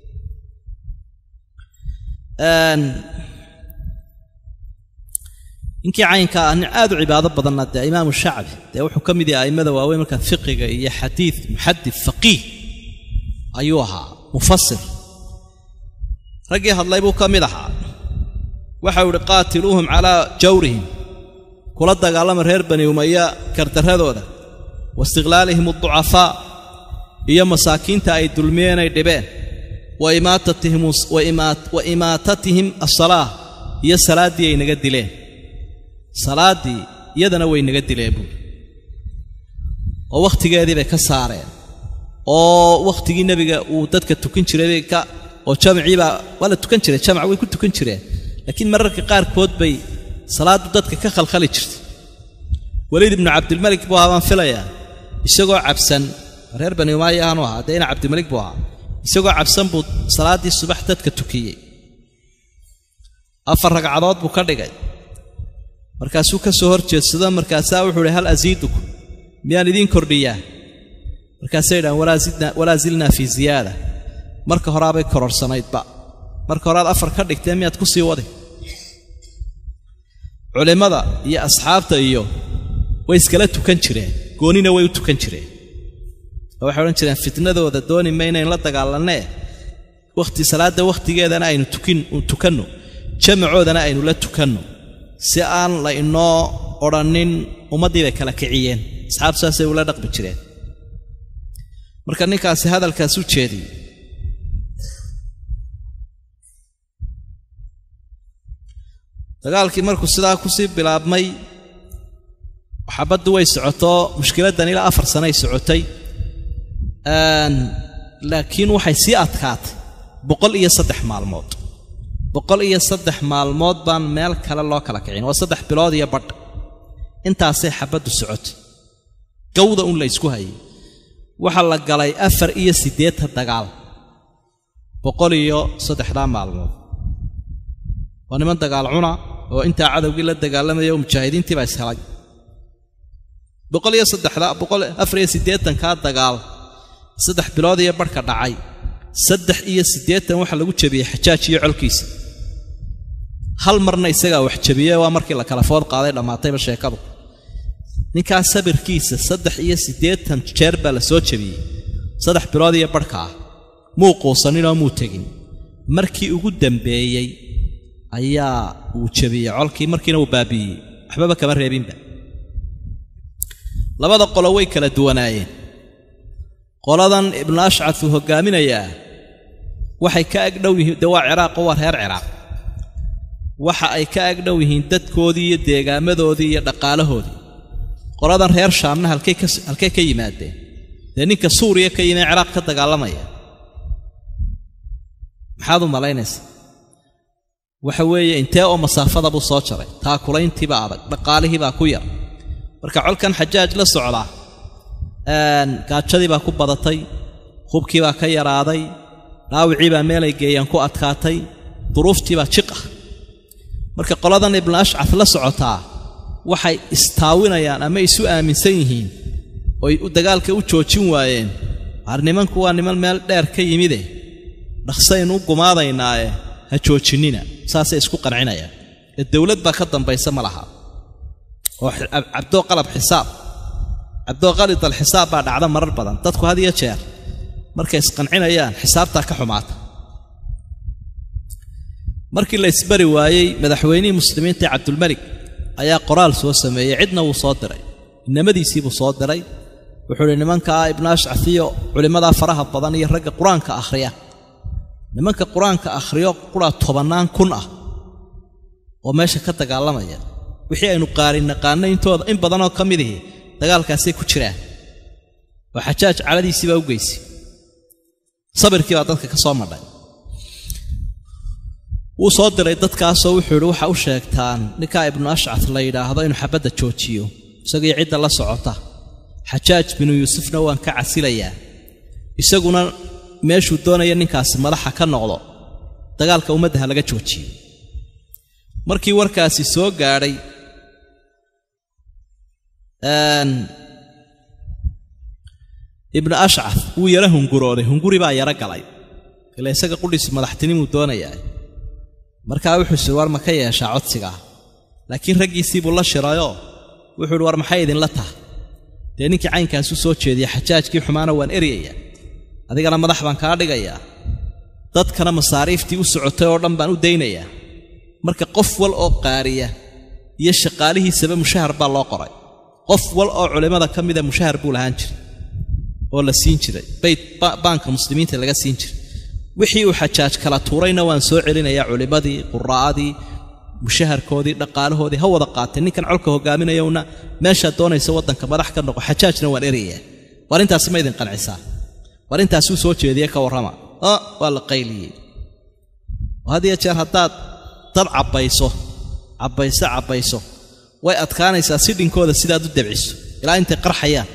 ninkii caynka ah nin aad u cibaado badanna dee imaamu shacbi dee wuxuu ka mid yahay a'immada waaweyn markaa fiqiga iyo xadiid muxadid faqiih ayuu ahaa mufasir raggii hadlay buu ka mid ahaa waxau idhi qaatiluuhum calaa jawrihim kula dagaalama reer bani umaya kardarradooda wa istiqlaalihim adducafaa iyo masaakiinta ay dulmiyeen ay dhibeen wa imaatatihim asalaah iyo salaaddii ay naga dileen salaaddii iyadana way naga dileen buuri oo wakhtigeedii bay ka saareen oo wakhtigii nebiga uu dadka tukan jiray ka oo jamciibaa waa la tukan jiray jamac way ku tukan jireen laakiin mararka qaarkood bay salaaddu dadka ka khalkhali jirtay weliid ibnu cabdilmalik buu ahaa baan filayaa isagoo cabsan reer bani umaaya ahaanu ahaa dee ina cabdilmalik buu ahaa isagoo cabsan buu salaaddii subax dadka tukiyey afar ragcadood buu ka dhigay markaasuu ka soo hor jeedsado markaasaa wuxuu ihi hal asiidukum miyaan idiin kordhiyaa markaasay idhahan walaa zilnaa fii ziyaada marka horaabay kororsanaydba marka horaad afar ka dhigtee miyaad ku sii wadi culimmada iyo asxaabta iyo way iskala tukan jireen goonina way u tukan jireen oo waxay odhan jireen fitnadooda dooni maynayn la dagaalanee wakhti salaadda wakhtigeedana aynu tukanno jamacoodana aynu la tukanno si aan la inoo odhannin ummaddii bay kala kiciyeen asxaabtu saasay ula dhaqmi jireen marka ninkaasi hadalkaas u jeediyey dagaalkii markuu sidaa ku sii bilaabmay xabaddu way socotoo mushkiladdan ilaa afar sanay socotay laakiin waxay sii adkaatay boqol iyo saddex maalmood boqol iyo saddex maalmood baan meel kale loo kala kicin waa saddex bilood iyo badh intaasay xabaddu socotay gawda un la ysku hayay waxaa la galay afar iyo siddeetan dagaal boqol iyo saddexdaa maalmood waa niman dagaal cuna oo intaa cadowgii la dagaalamaya oo mujaahidiintii baa ishelay boqol iyo saddexdaa boqol afar iyo siddeetankaa dagaal saddex bilood iyo barhka dhacay saddex iyo siddeetan waxaa lagu jebiyey xajaaj iyo colkiisa hal marna isagaa wax jebiye waa markii la kala food qaaday dhammaatayba sheekadu ninkaa sabirkiisa saddex iyo siddeetan jeer baa la soo jebiyey saddex bilood iyo barhka ah muu quusaninoo muu tegin markii ugu dambeeyey ayaa uu jebiyey colkii markiina uu baabi'iyey waxbaba kama reebinba labada qolo way kala duwanaayeen qoladan ibnu ashcad uu hoggaaminayaa waxay ka agdhow yihiin dee waa ciraaqo waa reer ciraaq waxa ay ka agdhow yihiin dadkoodii iyo deegaamadoodii iyo dhaqaalahoodii qoladan reer shaamna halkay ka yimaadeen dee ninka suuriya ka yimee ciraaq ka dagaalamaya maxaad u malaynaysaa waxa weeye intee oo masaafada buu soo jaray taakulayntiibaa adag dhaqaalihiibaa ku yar marka colkan xajaaj la socdaa gaajadii baa ku badatay hubkii baa ka yaraaday dhaawicii baa meelay geeyaan ku adkaatay duruuftii baa jiq ah marka qoladan ibnu ashcad la socotaa waxay istaawinayaan ama isu aaminsan yihiin oy dagaalka u joojin waayeen waar nimanku waa niman meel dheer ka yimide dhaqsaynu u gumaadaynaaye ha joojinnina saasay isku qancinayaan ee dowlad baa ka dambaysa ma laha oo cabdoo qalab xisaab cabdoo qalid alxisaab baa dhacda marar badan dadku had iyo jeer markay isqancinayaan xisaabtaa ka xumaata markii la isbari waayey madaxweynihii muslimiinta ee cabdulmelik ayaa qoraal soo sameeyey cidna wuu soo diray inamadiisiibuu soo diray wuxuu idhi nimankaa ibnu ashcaf iyo culimmadaa faraha badan iyo ragga qur-aanka akhriya nimanka qur-aanka akhriyo qura tobannaan kun ah oo meesha ka dagaalamaya wixii aynu qaari naqaanay intooda in badanoo ka midihi dagaalkaasay ku jiraan oo xajaaj caladiisii baa u geysay sabirkii baa dadka ka soo madhay wuu soo diray dadkaasoo wuxuu yidhi waxa u sheegtaan ninkaa ibnu ashcat la yidhaahdo inuu xabadda joojiyo isagii cidda la socota xajaaj binu yuusufna waan ka casilayaa isaguna meeshuu doonaya ninkaasi madaxa ka noqdo dagaalka ummadda ha laga joojiyo markii warkaasi soo gaadhay ibnu ashcaf wuu yaro hungurooday hunguri baa yaro galay ila isaga qudhiisi madaxtinimuu doonayaa markaa wuxuu siri war ma ka yeeshaa codsigaa laakiin raggiisii buu la shirayoo wuxuu ihi war maxay idinla taha dee ninkii caynkaas u soo jeediya xajaajkii xumaana waan eryayaa adigana madax baan kaa dhigayaa dadkana masaariiftii u socotay oo dhan baan u daynayaa marka qof wal oo qaariya iyo shaqaalihiisaba mushahar baa loo qoray qof wal oo culimmada ka mida mushahar buu lahaan jiray oo la siin jiray bayt baanka muslimiinta laga siin jiray wixii uu xajaaj kala tuurayna waan soo celinayaa culimmadii quraa'adii mushaharkoodii dhaqaalahoodii ha wada qaatee ninkan colka hogaaminayowna meeshaad doonaysa waddanka madax ka noqo xajaajna waan erayaa war intaasi ma idin qancisaa war intaasuu soo jeediye ka warrama o waa la qayliyey oo had iyo jeer haddaad dad cabbayso cabbayso cabbayso way adkaanaysaa si dhinkooda sidaad u dabciso ilaa intay qarxayaan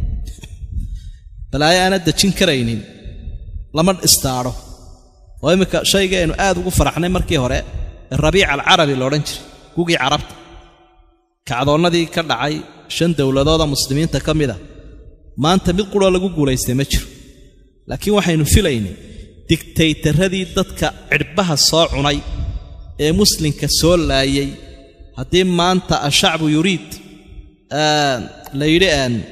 balaayo aanad dejin karaynin lama istaadho oo imminka shaygii aynu aad ugu faraxnay markii hore ee rabiic alcarabi la odhan jiray gugii carabta kacdoonnadii ka dhacay shan dowladooda muslimiinta ka mida maanta mid quroo lagu guulaystay ma jiro laakiin waxaynu filaynay digtaytaradii dadka cidhbaha soo cunay ee muslimka soo laayay haddii maanta ashacbu yuriid la yidhi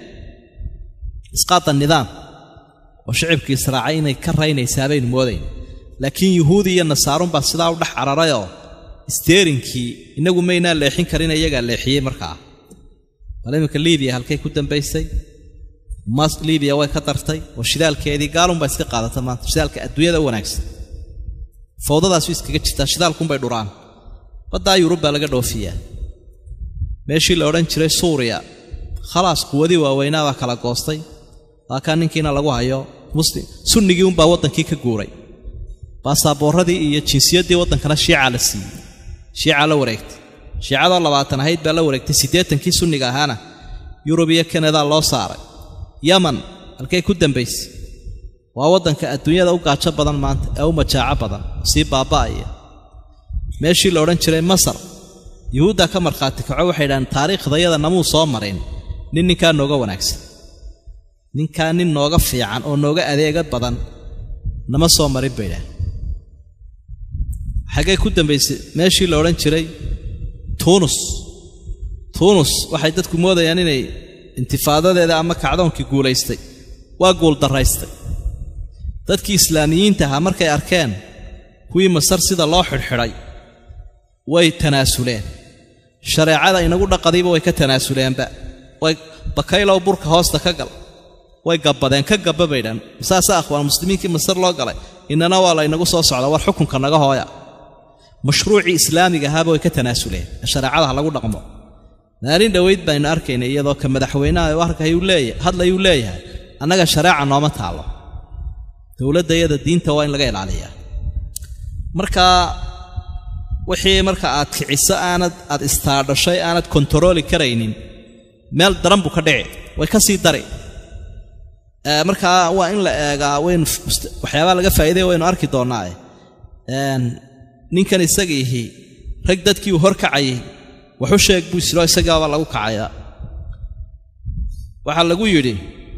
isqaata nidaam oo shicibkii israacay inay ka raynaysaa baynu moodayn laakiin yuhuudi iyo nasaarunbaa sidaa u dhex cararayoo isteerinkii innagu maynaa leexin karin iyagaa leexiyey markaa bal iminka liibiya halkay ku dambaysay liibiya way ka dartay oo shidaalkeedii gaalunbaa iska qaadata maanta shidaalka adduunyada u wanaagsan fawdadaasu iskaga jirtaa shidaalkunbay dhuraan baddaa yurub baa laga dhoofiyaa meeshii la odhan jiray suuriya khalaas quwadii waaweynaa baa kala goostay waa kaa ninkiina lagu hayo muslim sunnigii unbaa waddankii ka guuray baasaaboorradii iyo jinsiyaddii waddankana shiicaa la siiyey shiicaa la wareegtay shiicadoo labaatan ahayd baa la wareegtay siddeetankii sunniga ahaana yurub iyo kanadaa loo saaray yaman halkay ku dambaysay waa waddanka adduunyada u gaajo badan maanta ee u majaaco badan sii baaba'aya meeshii la odhan jiray masar yuhuuddaa ka markhaati kaco waxay idhahaan taariikhdayada namuu soo marin nin ninkaa nooga wanaagsan ninkaa nin nooga fiican oo nooga adeega badan nama soo marin bay idhahan xaggee ku dambaysay meeshii la odhan jiray tuunus tuunus waxay dadku moodayaan inay intifaadadeeda ama kacdoonkii guulaystay waa guuldarraystay dadkii islaamiyiinta ahaa markay arkeen kuwii masar sida loo xidhxidhay way tanaasuleen shareecada inagu dhaqadiiba way ka tanaasuleenba way bakaylow burka hoosta ka gal way gabbadeen ka gabba baydhan saasa akhwaan muslimiinkii masar loo galay innana waa la ynagu soo socda war xukunka naga hooya mashruucii islaamiga ahaaba way ka tanaasuleen ee shareecada ha lagu dhaqmo maalin dhowayd baynu arkaynay iyadoo ka madaxweynaha hadlayuu leeyahay annaga shareeca nooma taallo dowladda iyada diinta waa in laga ilaaliyaa marka wixii marka aad kiciso aanad aad istaadhashay aanad kontarooli karaynin meel daran buu ka dhici way ka sii dari markaa waa in la eegaa waynu waxyaabaa laga faa'iidaya waynu arki doonnaae ninkan isagiihi rag dadkii uu hor kacayay waxu sheeg buu isiro isagaaba lagu kacayaa waxaa lagu yidhi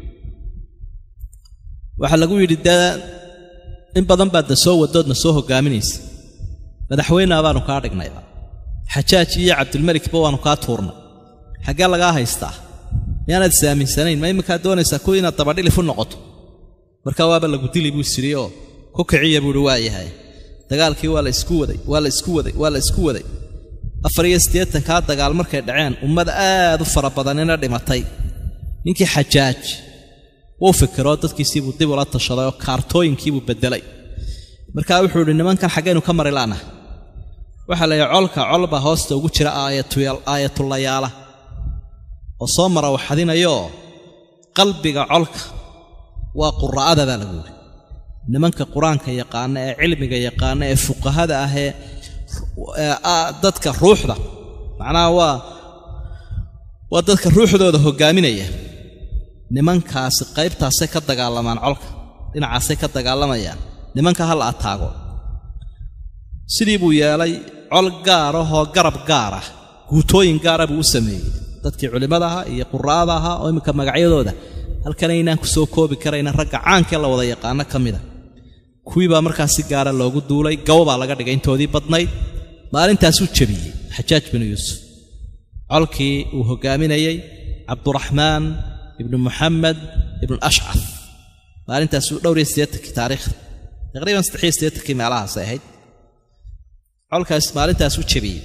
waxaa lagu yidhi dee in badan baad na soo wadoodna soo hoggaaminaysa madaxweynea baanu kaa dhignayba xajaaj iyo cabdilmelikba waannu kaa tuurnay xaggee lagaa haystaa miyaanaad isaaminsanayn ma iminkaad doonaysaa kuwa inaad dabadhilif u noqoto markaa waaba lagu dili buu sidhi oo ku kiciya buuhi waa yahay dagaalkii waa la isku waday waa la isku waday waa la isku waday afar iyo siddeetankaa dagaal markay dhaceen ummad aad u fara badanina dhimatay ninkii xajaaj wuu fikiroo dadkiisiibuu dib ula tashaday oo kaartooyinkiibuu beddelay markaa wuxuu idhi nimankan xaggaynu ka mari laanaha waxaa la yidhi colka colbaa hoosta ugu jira aayatulayaala oo soo mara waxadinayooo qalbiga colka waa qura'ada baa lagu yidhi nimanka qur-aanka yaqaana ee cilmiga yaqaana ee fuqahada ah ee dadka ruuxda macnaha waa waa dadka ruuxdooda hoggaaminaya nimankaasi qaybtaasay ka dagaalamaan colka dhinacaasay ka dagaalamayaan nimanka ha la ataago sidii buu yeelay col gaar ahoo garab gaar ah guutooyin gaara buu u sameeyey dadkii culimmada ahaa iyo qura'ada ahaa oo imminka magacyadooda halkan aynaan ku soo koobi karayna ragga caankee la wada yaqaano ka mida kuwii baa markaas si gaara loogu duulay gawo baa laga dhigay intoodii badnayd maalintaasuu jebiyey xajaaj binu yuusuf colkii uu hoggaaminayey cabduraxmaan ibnu muxamed ibnu ashcaf maalintaasuu dhowr iyo siddeetankii taariikhda taqriiban saddex iyo siddeetankii meelahaasay ahayd colkaas maalintaas u jebiyey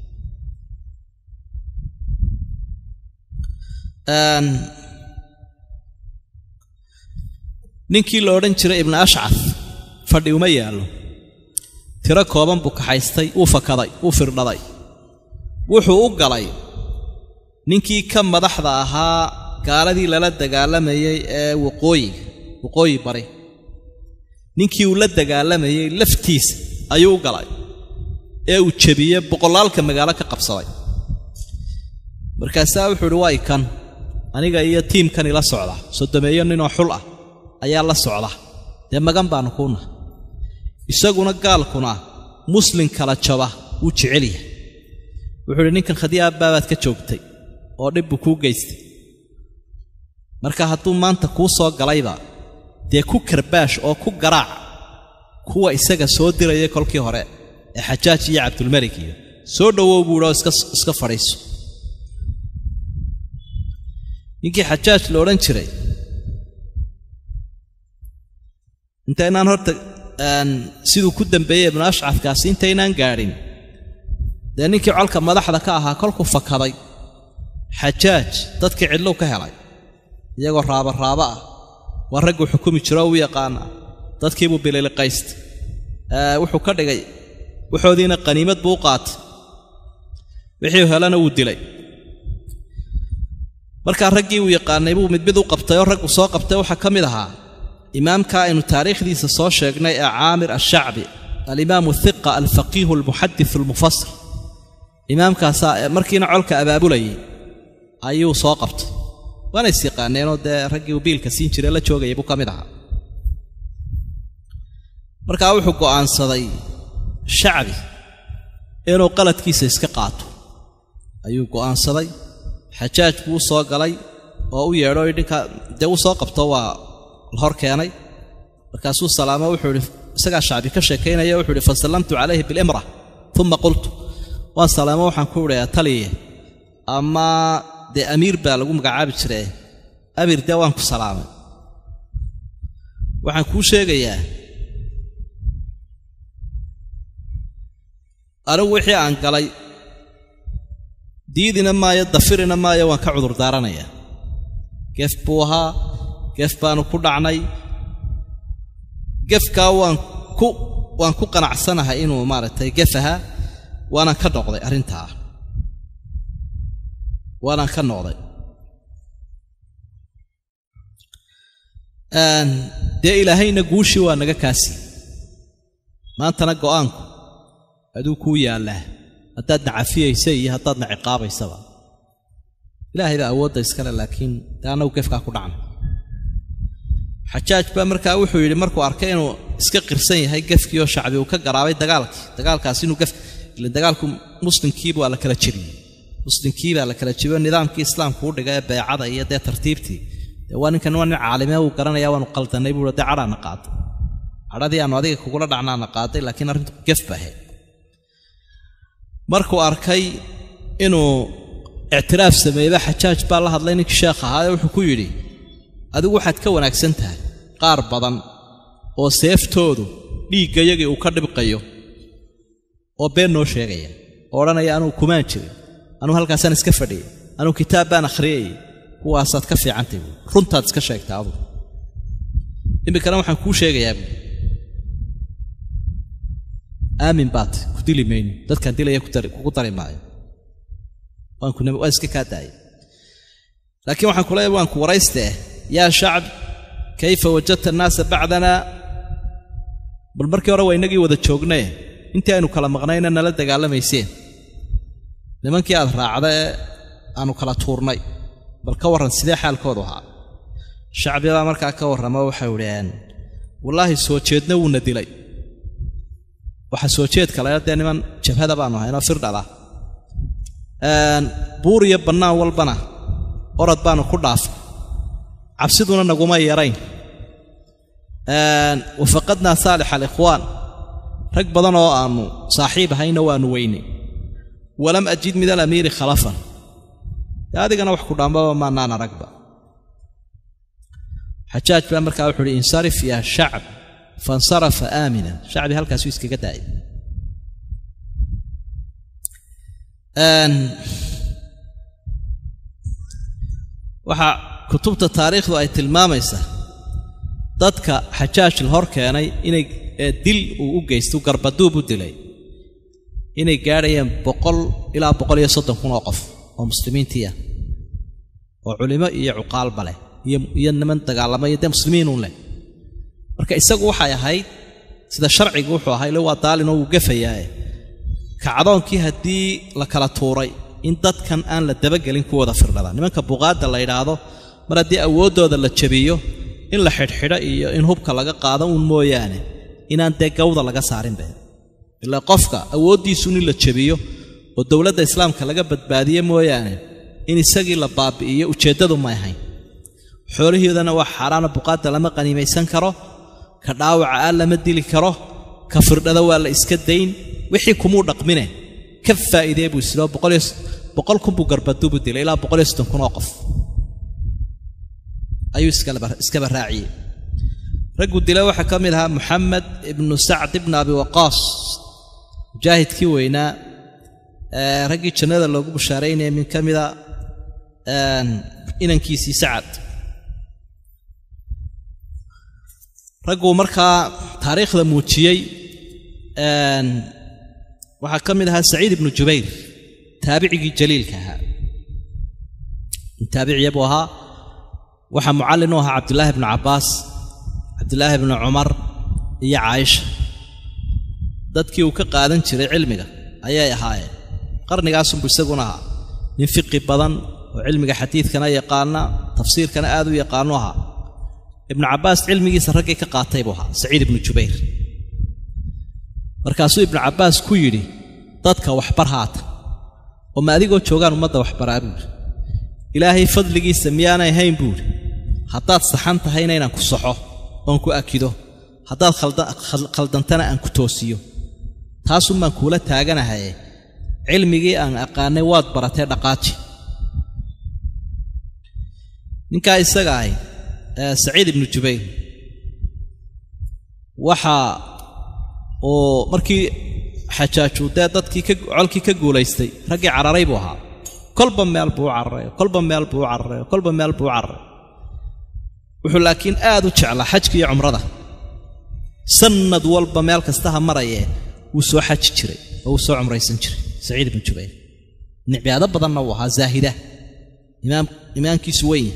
ninkii la odhan jiray ibnu ashcaf fadhi uma yaallo tiro kooban buu kaxaystay wuu fakaday wuu firdhaday wuxuu u galay ninkii ka madaxda ahaa gaaladii lala dagaalamayey ee waqooyiga waqooyi bari ninkii uu la dagaalamayey laftiisa ayuu u galay ee uu jebiyey boqolaalka magaalo ka qabsaday markaasaa wuxuu idhi waa ikan aniga iyo tiimkan ila socda sodomeeyo ninoo xul ah ayaa la socda dee magan baannu kuuna isaguna gaalkuna muslin kala jaba wuu jecel yahay wuxuu idhi ninkan khadii aabbaabaad ka joogtay oo dhib buu kuu geystay marka hadduu maanta kuu soo galayba dee ku karbaash oo ku garaac kuwa isaga soo diraya kolkii hore ee xajaaj iyo cabdulmelik iyo soo dhowow buu idhoo iska fadhiiso ninkii xajaaj la odhan jiray intaynaan horta siduu ku dambeeyey ibnu ashcafkaasi intaynaan gaadhin dee ninkii colka madaxda ka ahaa kolkuu fakaday xajaaj dadkii cidlow ka helay iyagoo raabaraaba ah waa ragguu xukumi jiro oo u yaqaana dadkiibuu bililiqaystay wuxuu ka dhigay waxoodiina qaniimad buu u qaatay wixii helana wuu dilay markaa raggii uu yaqaanay buu mid mid u qabtay oo raggu soo qabtay waxaa ka mid ahaa imaamka aynu taariikhdiisa soo sheegnay ee caamir ashacbi alimaamu hiqa alfaqiihu almuxadis almufasir imaamkaasaa markiina colka abaabulayay ayuu soo qabtay waana is yaqaaneenoo dee raggii uu biilka siin jiray la joogayay buu ka mid ahaa markaa wuxuu go'aansaday shacbi inuu qaladkiisa iska qaato ayuu go'aansaday xajaaj buu u soo galay oo u yeedho dhinka dee uu soo qabto waa la hor keenay markaasuu salaamo wuxuu idhi isagaa shacbi ka sheekaynaya wuxuu ihi fasallamtu calayhi bilimra uma qultu waan salaamo waxaan ku idhayaa taliye ama dee amiir baa lagu magacaabi jire amiir dee waan ku salaamay waxaan kuu sheegayaa anigu wixii aan galay diidina maayo dafirina maayo waan ka cudur daaranayaa gef buu ahaa gef baanu ku dhacnay gefkaa waan ku waan ku qanacsanahay inuu maaragtay gef ahaa waanaan ka noqday arrintaa waanaan ka noqday dee ilaahayna guushii waa naga kaasi maantana go'aanku aduu kuu yaallaa haddaadna cafiyaysa iyo haddaadna ciqaabaysaba ilaahay baa awoodda iskale laakiin dee annagu gefkaa ku dhacna xajaaj baa markaa wuxuu yidhi markuu arkay inuu iska qirsan yahay gefkii oo shacbi uu ka garaabay dagaalkii dagaalkaas inuu gef ile dagaalku muslimkiiba waa la kala jebiyey muslimkii baa la kala jebiyo nidaamkii islaamku u dhiga ee beecada iyo dee tartiibtii dee waa ninkan waa nin caalimee uu garanaya waanu qaldannay buu dee cadhaana qaaday cadhadii aanu adiga kugula dhacnaana qaaday laakiin arrintu gef ba ahayd markuu arkay inuu ictiraaf sameeyeyba xajaaj baa la hadlay ninkii sheekh ahaayee wuxuu ku yidhi adigu waxaad ka wanaagsan tahay qaar badan oo seeftoodu dhiiggayagii uu ka dhibqayo oo been noo sheegaya oo odhanaya anugu kumaan jirin anugu halkaasaan iska fadhiyay anugu kitaab baan akhriyayay kuwaasaad ka fiicantay buui runtaad iska sheegtaa adugu iminkana waxaan kuu sheegayaa buui aamin baat ku dili mayno dadkaan dilaya kugu dari maayo waa iska kaa daaya laakiin waxaan ku leeyahay waan ku waraystee yaa shacb kayfa wajadta annaasa bacdana bal markii hore waa innagii wada joognee intii aynu kala maqnayna nala dagaalamayseen nimankii aad raacda ee aanu kala tuurnay bal ka warran sidee xaalkoodu ahaa shacbibaa markaa ka warramo waxay idhaheen wallaahi soo jeedna wuuna dilay waxa soo jeedka laga dee niman jabhada baanu ahaynoo firdhala buur iyo bannaan walbana orod baanu ku dhaafay cabsiduna naguma yarayn wafaqadnaa saalix alikhwaan rag badan oo aannu saaxiib ahayna waannu weynay walam ajid min alamiiri khalafan dee adigana wax ku dhaambaba maanaan aragba xajaaj baa markaa wuxu uhi insarif yaa shacb fansarafa aaminan shacbi halkaasuu iskaga daayay waxaa kutubta taariikhdu ay tilmaamaysaa dadka xajaaj la hor keenay inay dil uu u geysto garbaduub u dilay inay gaadhayeen boqol ilaa boqol iyo soddon kun oo qof oo muslimiintii ah oo culimo iyo cuqaalba leh iyo niman dagaalama iyo dee muslimiinun leh marka isagu waxay ahayd sida sharcigu wuxuu ahaa ille waa daalinoo wuu gafayaae kacdoonkii haddii la kala tuuray in dadkan aan la dabagelin kuwooda firdhada nimanka buqaadda la yidhaahdo mar haddii awooddooda la jabiyo in la xidhxidho iyo in hubka laga qaado uun mooyaane inaan dee gawda laga saarinbe ilaa qofka awooddiisuun in la jabiyo oo dowladda islaamka laga badbaadiye mooyaane in isagii la baabi'iyo ujeeddadu may ahayn xoolihiidana waa xaaraana buqaadda lama qaniimaysan karo ka dhaawaca aan lama dili karo ka firdhada waa la iska dayn wixii kumuu dhaqmine ka faa'iidee buu isloo boqol kun buu garbaduubu dilay ilaa boqol iyo soddon kun oo qof ayuu iskaba raaciyey ragguu dila waxaa ka mid ahaa moxamed ibnu sacd ibnu abi waqaas mujaahidkii weynaa raggii jannada loogu bushaaraynaya min ka mida inankiisii sacad ragguu markaa taariikhda muujiyey waxaa ka mid ahaa saciid ibnu jubayr taabicigii jaliilka ahaa taabiciya buu ahaa waxaa mucallin u ahaa cabdulaahi bnu cabbaas cabdulaahi bnu cumar iyo caaisha dadkii uu ka qaadan jiray cilmiga ayay ahaayeen qarnigaasunbuu isaguna ahaa nin fiqi badan oo cilmiga xadiidkana yaqaana tafsiirkana aad u yaqaanu ahaa ibnu cabbaas cilmigiisa raggii ka qaatay buu ahaa saciid ibnu jubayr markaasuu ibnu cabbaas ku yidhi dadka waxbar haata oo ma adigoo joogaan ummadda waxbaraa buuhi ilaahay fadligiisa miyaanay hayn buuhi haddaad saxan tahayna inaan ku saxo oon ku akido haddaad khaldantana aan ku toosiyo taasun baan kuula taaganahaye cilmigii aan aqaanay waad baratee dhaqaaji ninkaa isaga ahay saciid ibnu jubayr waxaa uu markii xajaaju dee dadkii colkii ka guulaystay raggii cararay buu ahaa kolba meel buu u cararay kolba meel buu u cararay kolba meel buu u cararay wuxuu laakiin aad u jeclaa xajka iyo cumrada sannad walba meel kastaha marayee wuu soo xaji jiray oo wuu soo cumraysan jiray saciid ibnu jubayr nicbaado badanna uu ahaa zaahida imaamkiisu weyn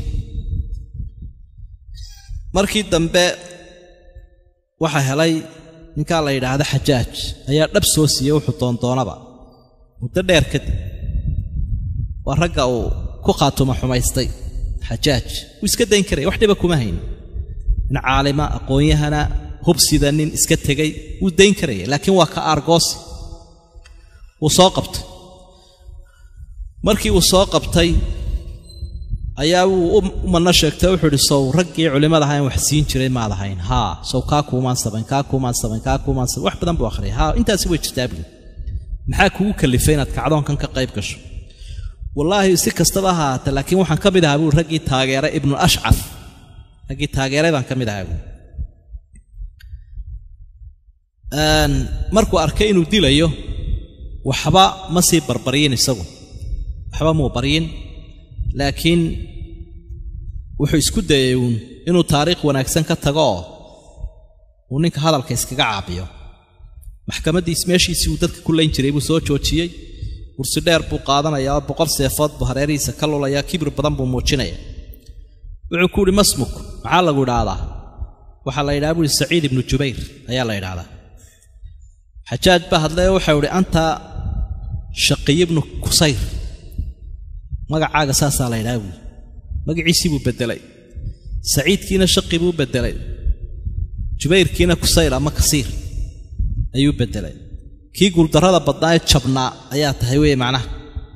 markii dambe waxaa helay ninkaa la yidhaahda xajaaj ayaa dhab soo siiyey wuxuu doondoonaba muddo dheer kadib waa ragga uu ku khaatuma xumaystay xajaaj wuu iska dayn karaya wax dhiba kuma hayn nin caalima aqoon-yahana hubsida nin iska tegay wuu dayn karaya laakiin waa ka aargoosi wuu soo qabtay markii uu soo qabtay ayaa wuu u manno sheegtay wuxuu idhi sow raggii culimmada ahaa in wax siin jiray maad ahayn haa sow kaa kuumaan samayn kaa kuumaan samayn kaa kuumaan samayn wax badan buu akhriyay haa intaasi way jirtaa buli maxaa kugu kallifay inaad kacdoonkan ka qayb gasho wallaahi si kastaba ha ahaata laakiin waxaan ka mid ahaa buui raggii taageeray ibnu ashcaf raggii taageeray baan ka mid ahaa buui markuu arkay inuu dilayo waxba ma sii barbaryin isagu waxba muu baryin laakiin wuxuu isku dayay uun inuu taariikh wanaagsan ka tago oo uu ninka hadalka iskaga caabiyo maxkamaddiis meeshiisii uu dadka ku layn jiray buu soo joojiyey kursi dheer buu qaadanayaa oo boqol seefood buu hareerihiisa ka lulayaa kibir badan buu muujinaya wuxuu ku uhi masmuk maxaa lagu idhaahdaa waxaa la yidhaha buuhi saciid ibnu jubayr ayaa la yidhaahdaa xajaaj baa hadlay oo waxau idhi anta shaqiy ibnu kusayr magacaaga saasaa la yidhaha buui magaciisii buu beddelay saciidkiina shaqi buu beddelay jubayrkiina kusayr ama kasiir ayuu beddelay kii guuldarrada badnaa ee jabnaa ayaa tahay weeye macnaha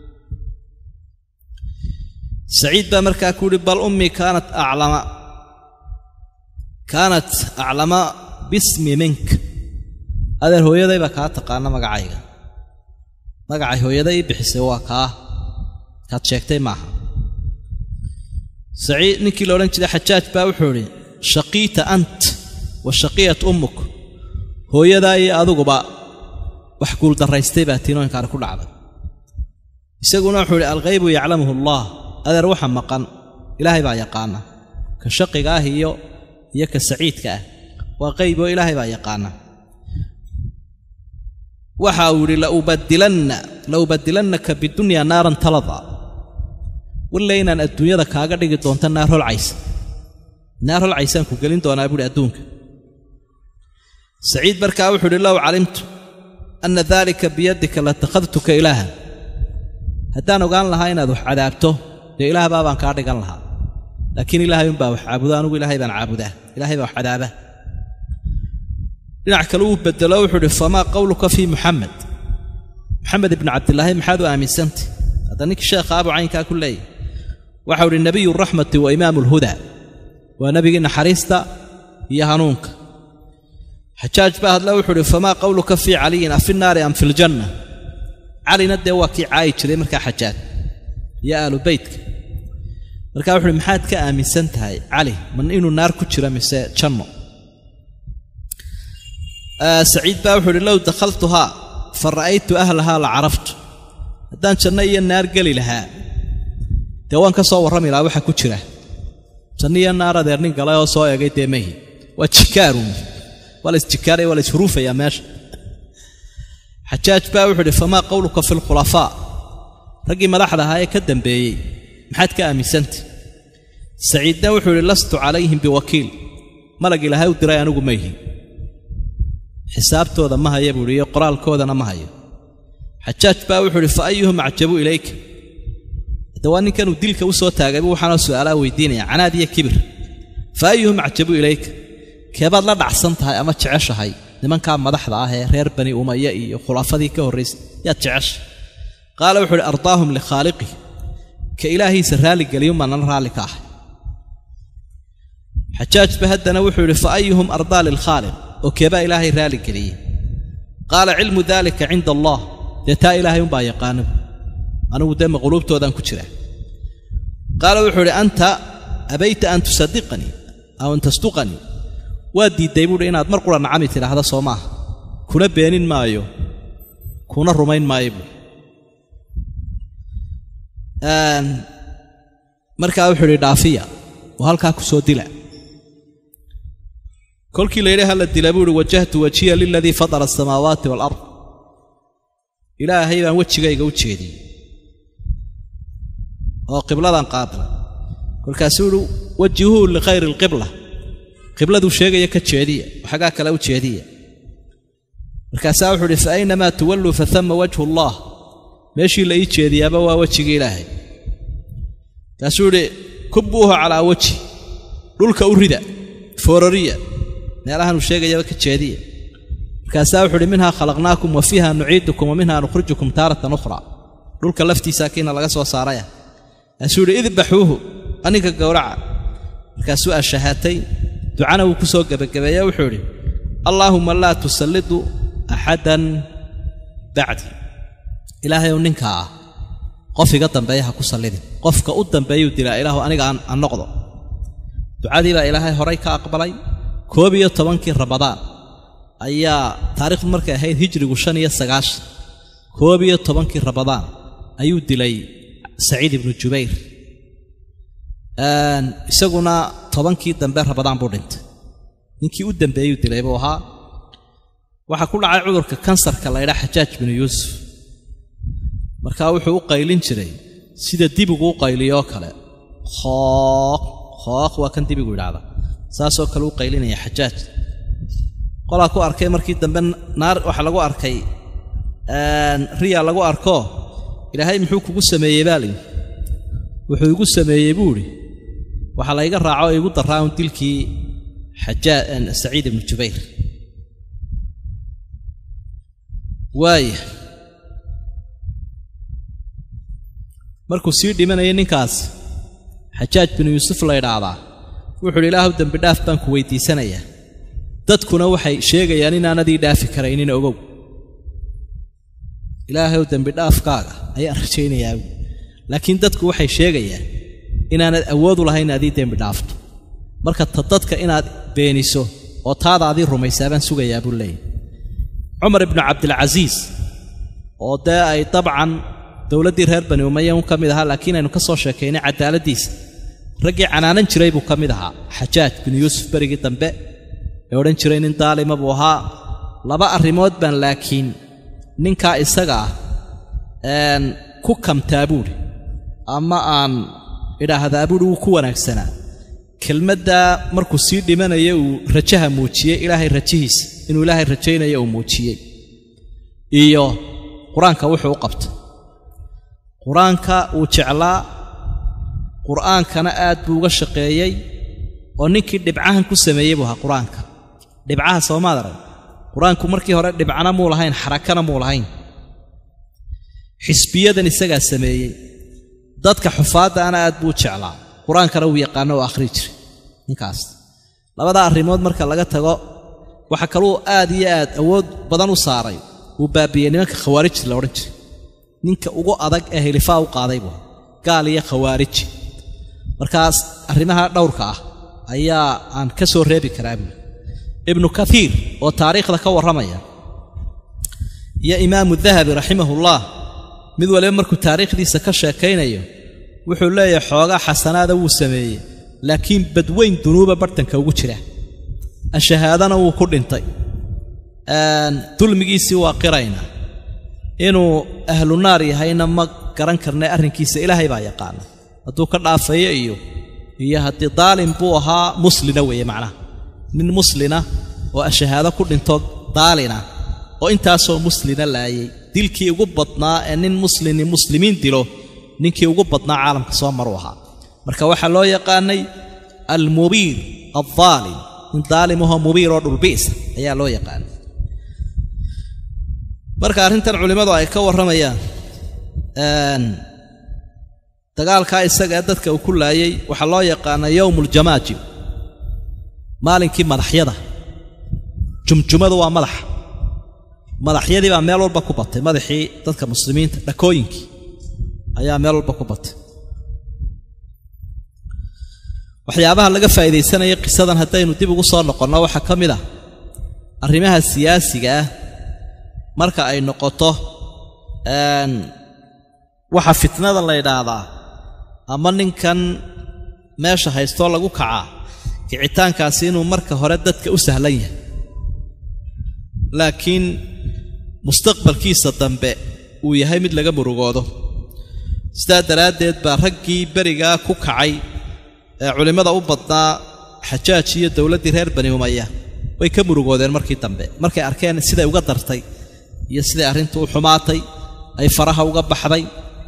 saciid baa markaa ku uhi bal ummii kaanat aclama kaanat aclama bismi mink adeer hooyaday baa kaa taqaana magacayga magacay hooyada ii bixisay waa kaa kaad sheegtay maaha saciid ninkii la odhan jiray xajaaj baa wuxuu idhi shaqiita ant wa shaqiyat ummuk hooyadaa iyo adiguba wax guuldarraystay baa tiinooyinkaani ku dhacday isaguna wuxuu idhi alghaybu yaclamuhu allah adeer waxa maqan ilaahay baa yaqaana ka shaqiga ah iyo iyo ka saciidka ah waa qayb oo ilaahay baa yaqaana waxa uu yidhi laubadilanna laubadilannaka bidunya naaran talada walla inaan adduunyada kaaga dhigi doonto naar holcaysa naar holcaysaan ku gelin doonaa buuhi adduunka saciid markaa wuxuu idhi low calimtu anna daalika biyadika latakhadtuka ilaahan haddaan ogaan lahaa inaad wax cadaabto dee ilaahbaa baan kaa dhigan lahaa laakiin ilaahay unbaa wax caabudo anugu ilaahay baan caabudaa ilahay baa wax cadaaba dhinac kale uu bedelo wuxuu idhi famaa qowluka fii muxamed moxamed ibnu cabdilaahi maxaad u aaminsantay hadda ninkii sheekha abu caynkaa ku leeyahy waxau idhi nebiyu raxmati wa imaamu alhudaa waa nebigii naxariista iyo hanuunka xajaaj baa hadle wuxuu idhi famaa qowluka fii caliyin afi naari am fi ljanna calina dee waa kii caayi jiray markaa xajaaj iyo aalu beytka markaa wuxu uhi maxaad ka aaminsan tahay cali man inuu naar ku jiro mise janno saciid baa wuxuu idhi low dakhaltuhaa fa ra'aytu ahlahaa la caraftu haddaan janno iyo naar geli lahaa dee waan ka soo warrami lahaa waxa ku jira janno iyo naar adeer nin galay oo soo eegay dee mahi waa jikaaruun waa la isjikaaraya waa la ishuruufayaa meesha xajaaj baa wuxuu idhi famaa qowluka fi lkhulafaa raggii madaxda ahaa ee ka dambeeyey maxaad ka aaminsantay saciidna wuxuu idhi lastu calayhim biwakiil malag ilaahay u diray anigu ma ihi xisaabtooda ma haya buuhi iyo qoraalkoodana ma hayo xajaaj baa wuxuu idhi fa ayuhum acjabu ilayka hadda waa ninkanuu dilka u soo taagaybu waxaanoo su'aalaa weydiinaya canaad iyo kibir fa ayuhum acjabu ilayka keebaad la dhacsan tahay ama jeceshahay nimankaa madaxda ah ee reer bani umaya iyo khulaafadii ka horraysay yaad jecesha qaala wuxuu idhi ardaahum likhaaliqih ka ilaahiisa raalligeliyumaa nala raalli ka ahay xajaajba haddana wuxuu idhi fa ayuhum ardaa lilkhaaliq oo keebaa ilaahay raalligeliyey qaala cilmu daalika cinda allah dee taa ilaahay umbaa yaqaano anigu dee maqluubtoodaan ku jira qaala wuxuu idhi anta abayta an tusadiqanii aw an tasduqanii waa diidday buuhi inaad mar qura nacami tidhaahda soo maaha kuna beenin maayo kuna rumayn maayo buui markaa wuxuu idhi dhaafiya oo halkaa ku soo dila kolkii la yidhi hala dila buu ihi wajahtu wajiya liladii fatara asamaawaati waalard ilaahay baan wejigayga u jeediyey oo qibladan qaabilay kolkaasuu ihi wajihuhu likhayri alqibla qibladuu sheegaya ka jeediya oo xaggaa kale u jeediya markaasaa wuxuu idhi fa aynamaa tuwalluu fatama wajhu allah meeshii la ii jeediyaaba waa wejigii ilaahay kaasuu idhi kubbuuhu calaa wejhi dhulka u rida foorariya meelahanuu sheegayaba ka jeediya markaasaa wuxuu idhi minhaa khalaqnaakum wa fiiha nuciidukum wa minhaa nukhrijukum taaratan ukhraa dhulka laftiisaa kiina laga soo saaraya kaasuu idhi idbaxuuhu aninka gowraca markaasuu ashahaatay ducana wuu ku soo gebagabeeye wuxuu idhi allaahumma laa tusallidu axadan bacdi ilaahayow ninkaa ah qof iga dambeeya ha ku sallidin qofka u dambeeyuu dilaa ilaahu aniga aan noqdo ducadii baa ilaahay horay ka aqbalay koob iyo tobankii ramadaan ayaa taarikhdu markay ahayd hijrigu shan iyo sagaashan koob iyo tobankii ramadaan ayuu dilay saciid ibnu jubayr isaguna tobankii dambe ramadaan buu dhintay ninkii u dambeeyuu dilay buu ahaa waxaa ku dhacay cudurka kansarka la ydhaa xajaaj binu yuusuf markaa wuxuu u qaylin jiray sida dibigu u qayliyoo kale khooq khooq waa kan dibigu yidhaahda saasoo kale u qaylinaya xajaaj qolaa ku arkay markii dambe naar waxaa lagu arkay riya lagu arko ilaahay muxuu kugu sameeyey baa layidhi wuxuu igu sameeyey buu idhi waxaa layga raaco oo igu daraa un dilkii xajaa saciid ibnu jubayr waaya markuu sii dhimanayay ninkaas xajaaj binu yuusuf la ydhaahdaa wuxuu idhi ilaahu dembi dhaaf baan ku weydiisanayaa dadkuna waxay sheegayaan inaanadii dhaafi karaynin ogow ilaahayow dembi dhaafkaaga ayaan rajaynayaa laakiin dadku waxay sheegayaan inaanad awoodu lahayn adii dembi dhaafto marka ta dadka inaad beeniso oo taada adii rumaysaa baan sugayaa buu leeyahy cumar ibnu cabdilcasiis oo dee ay dabcan dowladdii reer bani umaya un ka mid ahaa laakiin aynu ka soo sheekaynay cadaaladdiisa raggii canaanan jiray buu ka mid ahaa xajaaj binu yuusuf berigii dambe ee odhan jiray nin daalima buu ahaa laba arrimood baan laakiin ninkaa isaga ah ku kamtaa buudhi ama aan idhaahdaa buuhi wuu ku wanaagsanaa kelmaddaa markuu sii dhimanaya uu rajaha muujiyey ilaahay rajihiisa inuu ilaahay rajaynayo uu muujiyey iyo qur-aanka wuxuu u qabtay qur-aanka wuu jeclaa qur'aankana aad buu uga shaqeeyey oo ninkii dhibcahan ku sameeyey buu ahaa qur-aanka dhibcaha soomaad arag qur-aanku markii hore dhibcana muu lahayn xarakana muu lahayn xisbiyadan isagaa sameeyey dadka xufaaddaana aad buu jeclaa qur-aankana wuu yaqaano oo akhri jiray ninkaas labadaa arrimood marka laga tago waxa kaluu aad iyo aad awood badan u saaray wuu baabiiyey nimanka khawaarijta la odhan jiray ninka ugu adag ee hilifaa u qaaday buu gaal iyo khawaariji markaas arrimaha dhowrka ah ayaa aan ka soo reebi karaa buuli ibnu kaiir oo taariikhda ka warramaya iyo imaamu dahabi raximahullah mid waliba markuu taariikhdiisa ka sheekaynayo wuxuu leeyahay xoogaa xasanaada wuu sameeyey laakiin badweyn dunuuba bartanka ugu jira ashahaadana wuu ku dhintay dulmigiisii waa qiraynaa inuu ahlu naar yahayna ma garan karnay arrinkiisa ilaahay baa yaqaana hadduu ka dhaafayo iyo iyo haddii daalim buu ahaa muslina weeye macnaha nin muslina oo ashahaado ku dhinto daalina oo intaasoo muslina laayay dilkii ugu badnaa ee nin muslini muslimiin dilo ninkii ugu badnaa caalamka soo maru ahaa marka waxaa loo yaqaanay almubiir aldaalim nin daalimahoo mubiir oo dhulbi'sa ayaa loo yaqaanay marka arrintan culimmadu ay ka warramayaan dagaalkaa isaga ee dadka uu ku laayay waxaa loo yaqaanaa yowmuuljamaajim maalinkii madaxyada jumjumadu waa madaxa madaxyadii baa meel walba ku batay madaxii dadka muslimiinta dhakooyinkii ayaa meel walba ku batay waxyaabaha laga faa'iidaysanaya qisadan haddaynu dib ugu soo noqonno waxaa ka mid ah arrimaha siyaasiga ah marka ay noqoto waxa fitnada la ydhaahdaa ama ninkan meesha haystoo lagu kacaa kicitaankaasi inuu marka hore dadka u sahlan yahay laakiin mustaqbalkiisa dambe uu yahay mid laga murugoodo sidaa daraaddeed baa raggii berigaa ku kacay ee culimmada u badnaa xajaaj iyo dowladdii reer bani umaya way ka murugoodeen markii dambe markay arkeen siday uga dartay iyo siday arrintu u xumaatay ay faraha uga baxday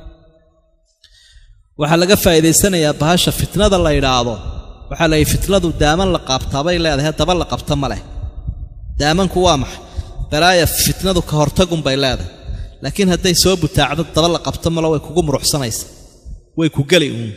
waxaa laga faa'iidaysanayaa bahasha fitnada la yidhaahdo waxaa la yidhi fitnadu daaman la qaabtaa bay leedahay daba la qabta ma leh daamanku waa maxay balaaya fitnadu ka hortagun bay leedahay laakiin hadday soo butaacdo daba la qabto malo way kugu muruxsanaysa way ku geli uun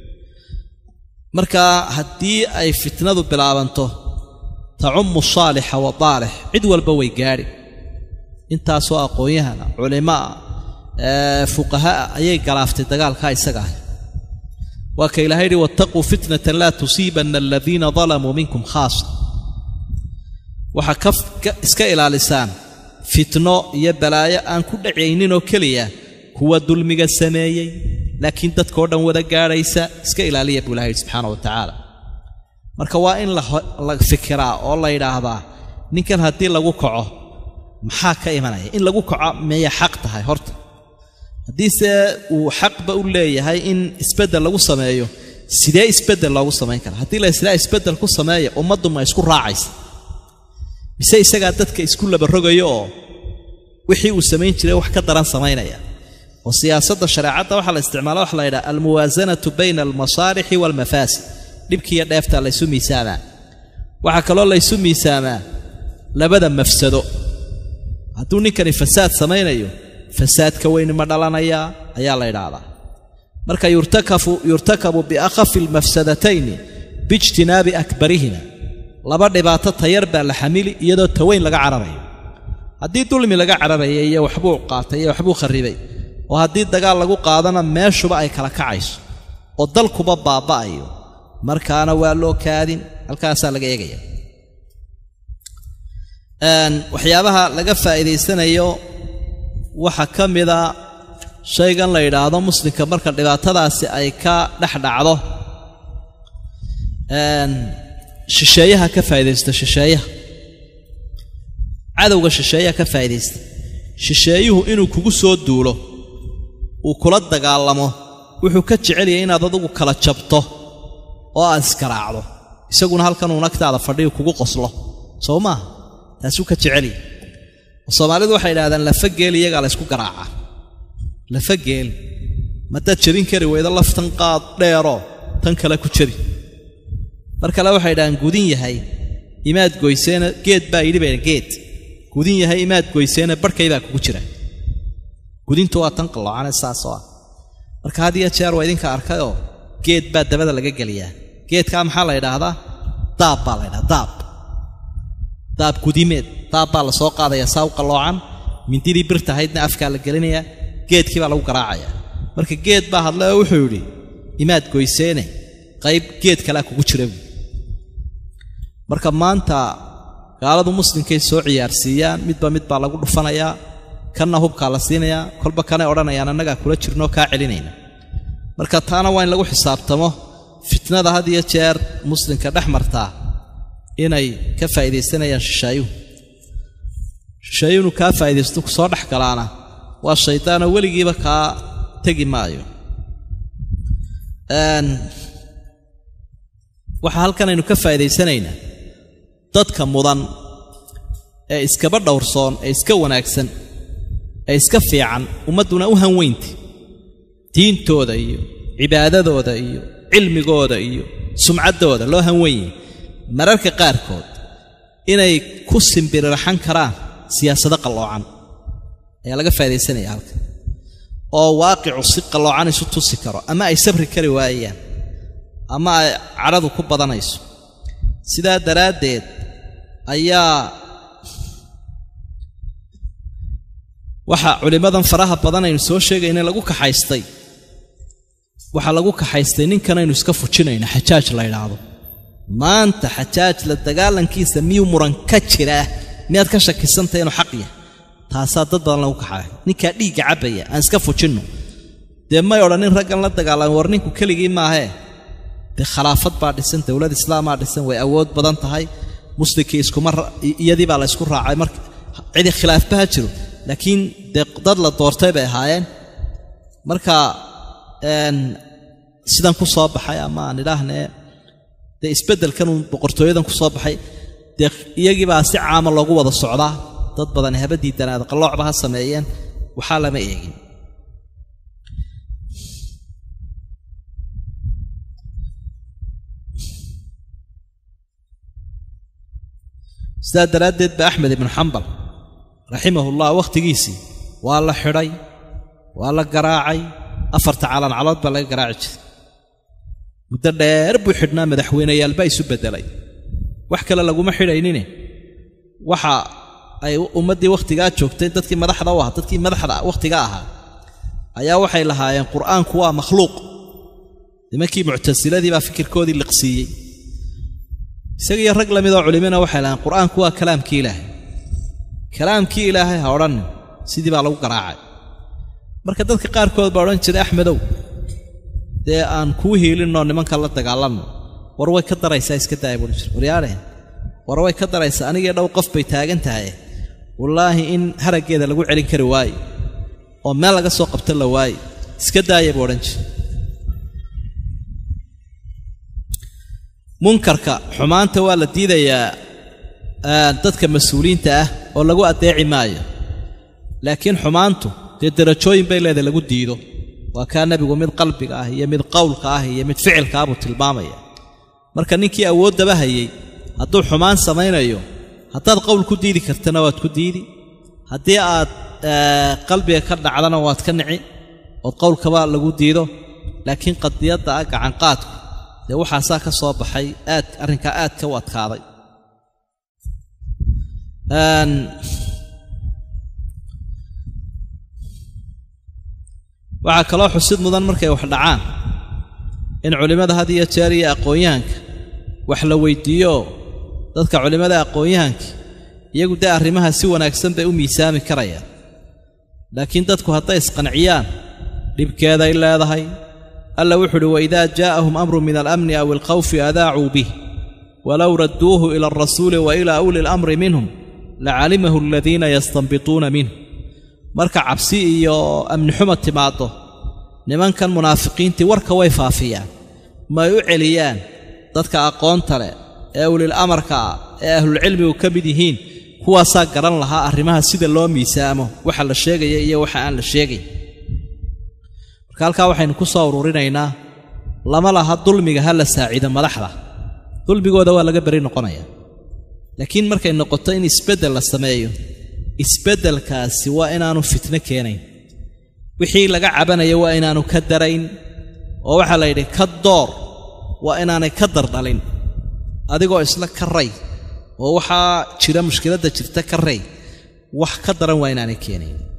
marka haddii ay fitnadu bilaabanto tacummu saalixa wa daalix cid walba way gaadhi intaasoo aqoon-yahana culimaa fuqahaa ayay galaaftay dagaalkaa isaga ah waa ka ilahay yidhi wattaquu fitnatan laa tusiibanna aladiina dalamuu minkum khaasa waxaa ka iska ilaalisaan fitno iyo balaayo aan ku dhacayninoo keliya kuwa dulmiga sameeyey laakiin dadkao dhan wada gaadhaysa iska ilaaliya buu ilaha yidhi subxaana wa tacaala marka waa in la fikiraa oo la yidhaahdaa ninkan haddii lagu kaco maxaa ka imanaya in lagu kaco meeya xaq tahay horta haddiise uu xaqba u leeyahay in isbeddel lagu sameeyo sidee isbeddel loogu samayn karaa haddii la islaa isbeddel ku sameeya ummaddu ma isku raacaysa mise isagaa dadka isku labarogayo oo wixii uu samayn jiray wax ka daran samaynaya oo siyaasadda shareecadda waxaa la isticmaala waxa la yidhaha almuwaasanatu bayna almasaalixi waalmafaasid dhibkiiyo dheefta laysu miisaamaa waxaa kaloo laysu miisaamaa labada mafsado hadduu ninkani fasaad samaynayo fasaadka weyni ma dhalanayaa ayaa la idhaahdaa marka yurtakabu biakhafi almafsadatayni biijtinaabi akbarihima laba dhibaato tayar baa la xamili iyadoo taweyn laga cararayo haddii dulmi laga cararaya iyo waxbuu qaatay iyo waxbuu kharribay oo haddii dagaal lagu qaadana meeshuba ay kala kacayso oo dalkuba baaba'ayo markaana waa loo kaadin halkaasaa laga eegaya waxyaabaha laga faa'iidaysanayo waxaa ka mida shaygan la yidhaahdo muslimka marka dhibaatadaasi ay ka dhex dhacdo shisheeyaha ka faa'iidaysta shisheeyaha cadowga shisheeyaha ka faa'iidaysta shisheeyuhu inuu kugu soo duulo uu kula dagaalamo wuxuu ka jecelyahay inaad adugu kala jabto oo aad iskaraacdo isaguna halkanuu nagtaada fadhiyu kugu qoslo soo maaha taasuu ka jecelyahy soomaalidu waxay idhahdaan lafa geel iyagaa la ysku garaacaa lafa geel madaad jebin kari weydo laftan qaad dheeroo tan kale ku jebi mar kale waxay idhahdaan gudin yahay imaad goyseena geed baa yidhi bayna geed gudin yahay imaad goyseena barhkay baa kugu jira gudintu waa tan qalloocane saasoo ah marka had iyo jeer waa idinka arkayoo geed baa dabada laga geliyaa geedkaa maxaa la ydhaahdaa daab baa la ydhahdaa daab daab gudimeed daab baa la soo qaadayaa saa u qalloocan mindidii birta ahaydna afkaa la gelinayaa geedkii baa lagu garaacayaa marka geed baa hadle oo wuxuu yidhi imaad goyseene qayb geed kalea kugu jira buui marka maanta gaaladu muslimkay soo ciyaarsiiyaan midba mid baa lagu dhufanayaa kanna hubkaa la siinayaa kolba kanay odhanayaan annagaa kula jirnoo kaa celinayna marka taana waa in lagu xisaabtamo fitnada had iyo jeer muslimka dhex martaa inay ka faa'iidaysanayaan shishaayuhu shishaayuhu inuu kaa faa'iidaysto ku soo dhex galaana waa shaydaanoo weligiiba kaa tegi maayo waxaa halkan aynu ka faa'iidaysanaynaa dadka mudan ee iskaba dhowrsoon ee iska wanaagsan ee iska fiican ummadduna u hanweynta diintooda iyo cibaadadooda iyo cilmigooda iyo sumcaddooda loo hanweynyahy mararka qaarkood inay ku simbirirxan karaan siyaasado qalloocan ayaa laga faa'iidaysanaya halkan oo waaqicu si qalloocan isu tusi karo ama ay sabri kari waayaan ama ay cadhadu ku badanayso sidaa daraaddeed ayaa waxaa culimmadan faraha badan aynu soo sheegayna lagu kaxaystay waxaa lagu kaxaystay ninkanaynu iska fujinayno xajaaj la ydhaahdo maanta xajaaj la dagaalankiisa miyuu muran ka jiraa miyaad ka shakisantay inuu xaq yahay taasaa dad badan lagu kaxaay ninkaa dhiigga cabbaya aan iska fujinno dee may odhanin raggan la dagaalamay war ninku keligii maahee dee khalaafad baa dhisan dowlad islaamaa dhisan way awood badan tahay muslimkii iskuma iyadii baa la ysku raacay marka cidi khilaafba ha jiro laakiin dee dad la doortay bay ahaayeen marka sidan ku soo baxay ama aan idhaahnee dee isbeddelkanuu boqortooyadan ku soo baxay dee iyagiibaa si caama loogu wada socdaa dad badan haba diidanaada qalloocba ha sameeyeen waxaa lama eegin sidaa daraaddeed ba axmed ibnu xambal raximahullah wakhtigiisii waa la xidhay waa la garaacay afarta calancalood baa laga garaaci jiray muddo dheer buu xidhnaa madaxweyneyaalbaa isu beddelay wax kale laguma xidhaynine waxa ay ummaddii wakhtigaa joogtay dadkii madaxda u ahaa dadkii madaxda wakhtiga ahaa ayaa waxay lahaayeen qur'aanku waa makhluuq nimankii muctasiladii baa fikirkoodii liqsiiyey isagiiyo rag la midoo culimina waxay lahayen qur'aanku waa kalaamkii ilaahay kalaamkii ilaahay ha odhannin sidii baa lagu garaacay marka dadka qaarkood baa odhan jiray axmedow dee aan kuu hiilinnoo nimanka la dagaalanno war way ka daraysaa iska daaya buuhi jir waryaadhe war way ka daraysaa anigii dhow qof bay taagan tahay wallaahi in haraggeeda lagu celin kari waaye oo meel laga soo qabto la waaye iska daaya buu odhan jira munkarka xumaanta waa la diidayaa dadka mas-uuliyiinta ah oo lagu addeeci maayo laakiin xumaantu dee derajooyin bay leedahay lagu diido waa kaa nebigu mid qalbiga ah iyo mid qowlka ah iyo mid ficilka ah buu tilmaamaya marka ninkii awooddaba hayay hadduu xumaan samaynayo haddaad qowl ku diidi kartana waad ku diidi haddii aad qalbiga ka dhacdana waad ka nici ood qowlkaba lagu diido laakiin qadiyadda ah gacanqaadku dee waxaasaa ka soo baxay aad arrinkaa aad ka u adkaaday waxaa kaloo xusid mudan markay wax dhacaan in culimmada had iyo jeer iyo aqoon-yahanka wax la weyddiiyo dadka culimmada aqoon-yahanka iyagu dee arrimaha si wanaagsan bay u miisaami karayaan laakiin dadku hadday isqanciyaan dhibkeeday leedahay alla wuxu uhi waidaa jaa'ahum amru min alamni aw alkhawfi adaacuu bih walow radduuhu ila alrasuuli wa ilaa uli lamri minhum lacalimahu aladiina yastanbituuna minh marka cabsi iyo amni xuma timaaddo nimankan munaafiqiintii warka way faafiyaan may u celiyaan dadka aqoonta leh ee ulil amarka ah ee ahlulcilmigu ka mid yihiin kuwaasaa garan lahaa arrimaha sida loo miisaamo waxa la sheegaya iyo waxa aan la sheegay marka halkaa waxaynu ku soo ururinaynaa lama laha dulmiga ha la saaciido madaxda dulmigooda waa laga beri noqonayaa laakiin markay noqoto in isbeddel la sameeyo isbeddelkaasi waa inaanu fitno keenayn wixii laga cabanaya waa inaanu ka darayn oo waxaa la yidhi ka door waa inaanay ka dardhalin adigoo isla ka ray oo waxaa jira mushkiladda jirta ka ray wax ka daran waa inaanay keenayn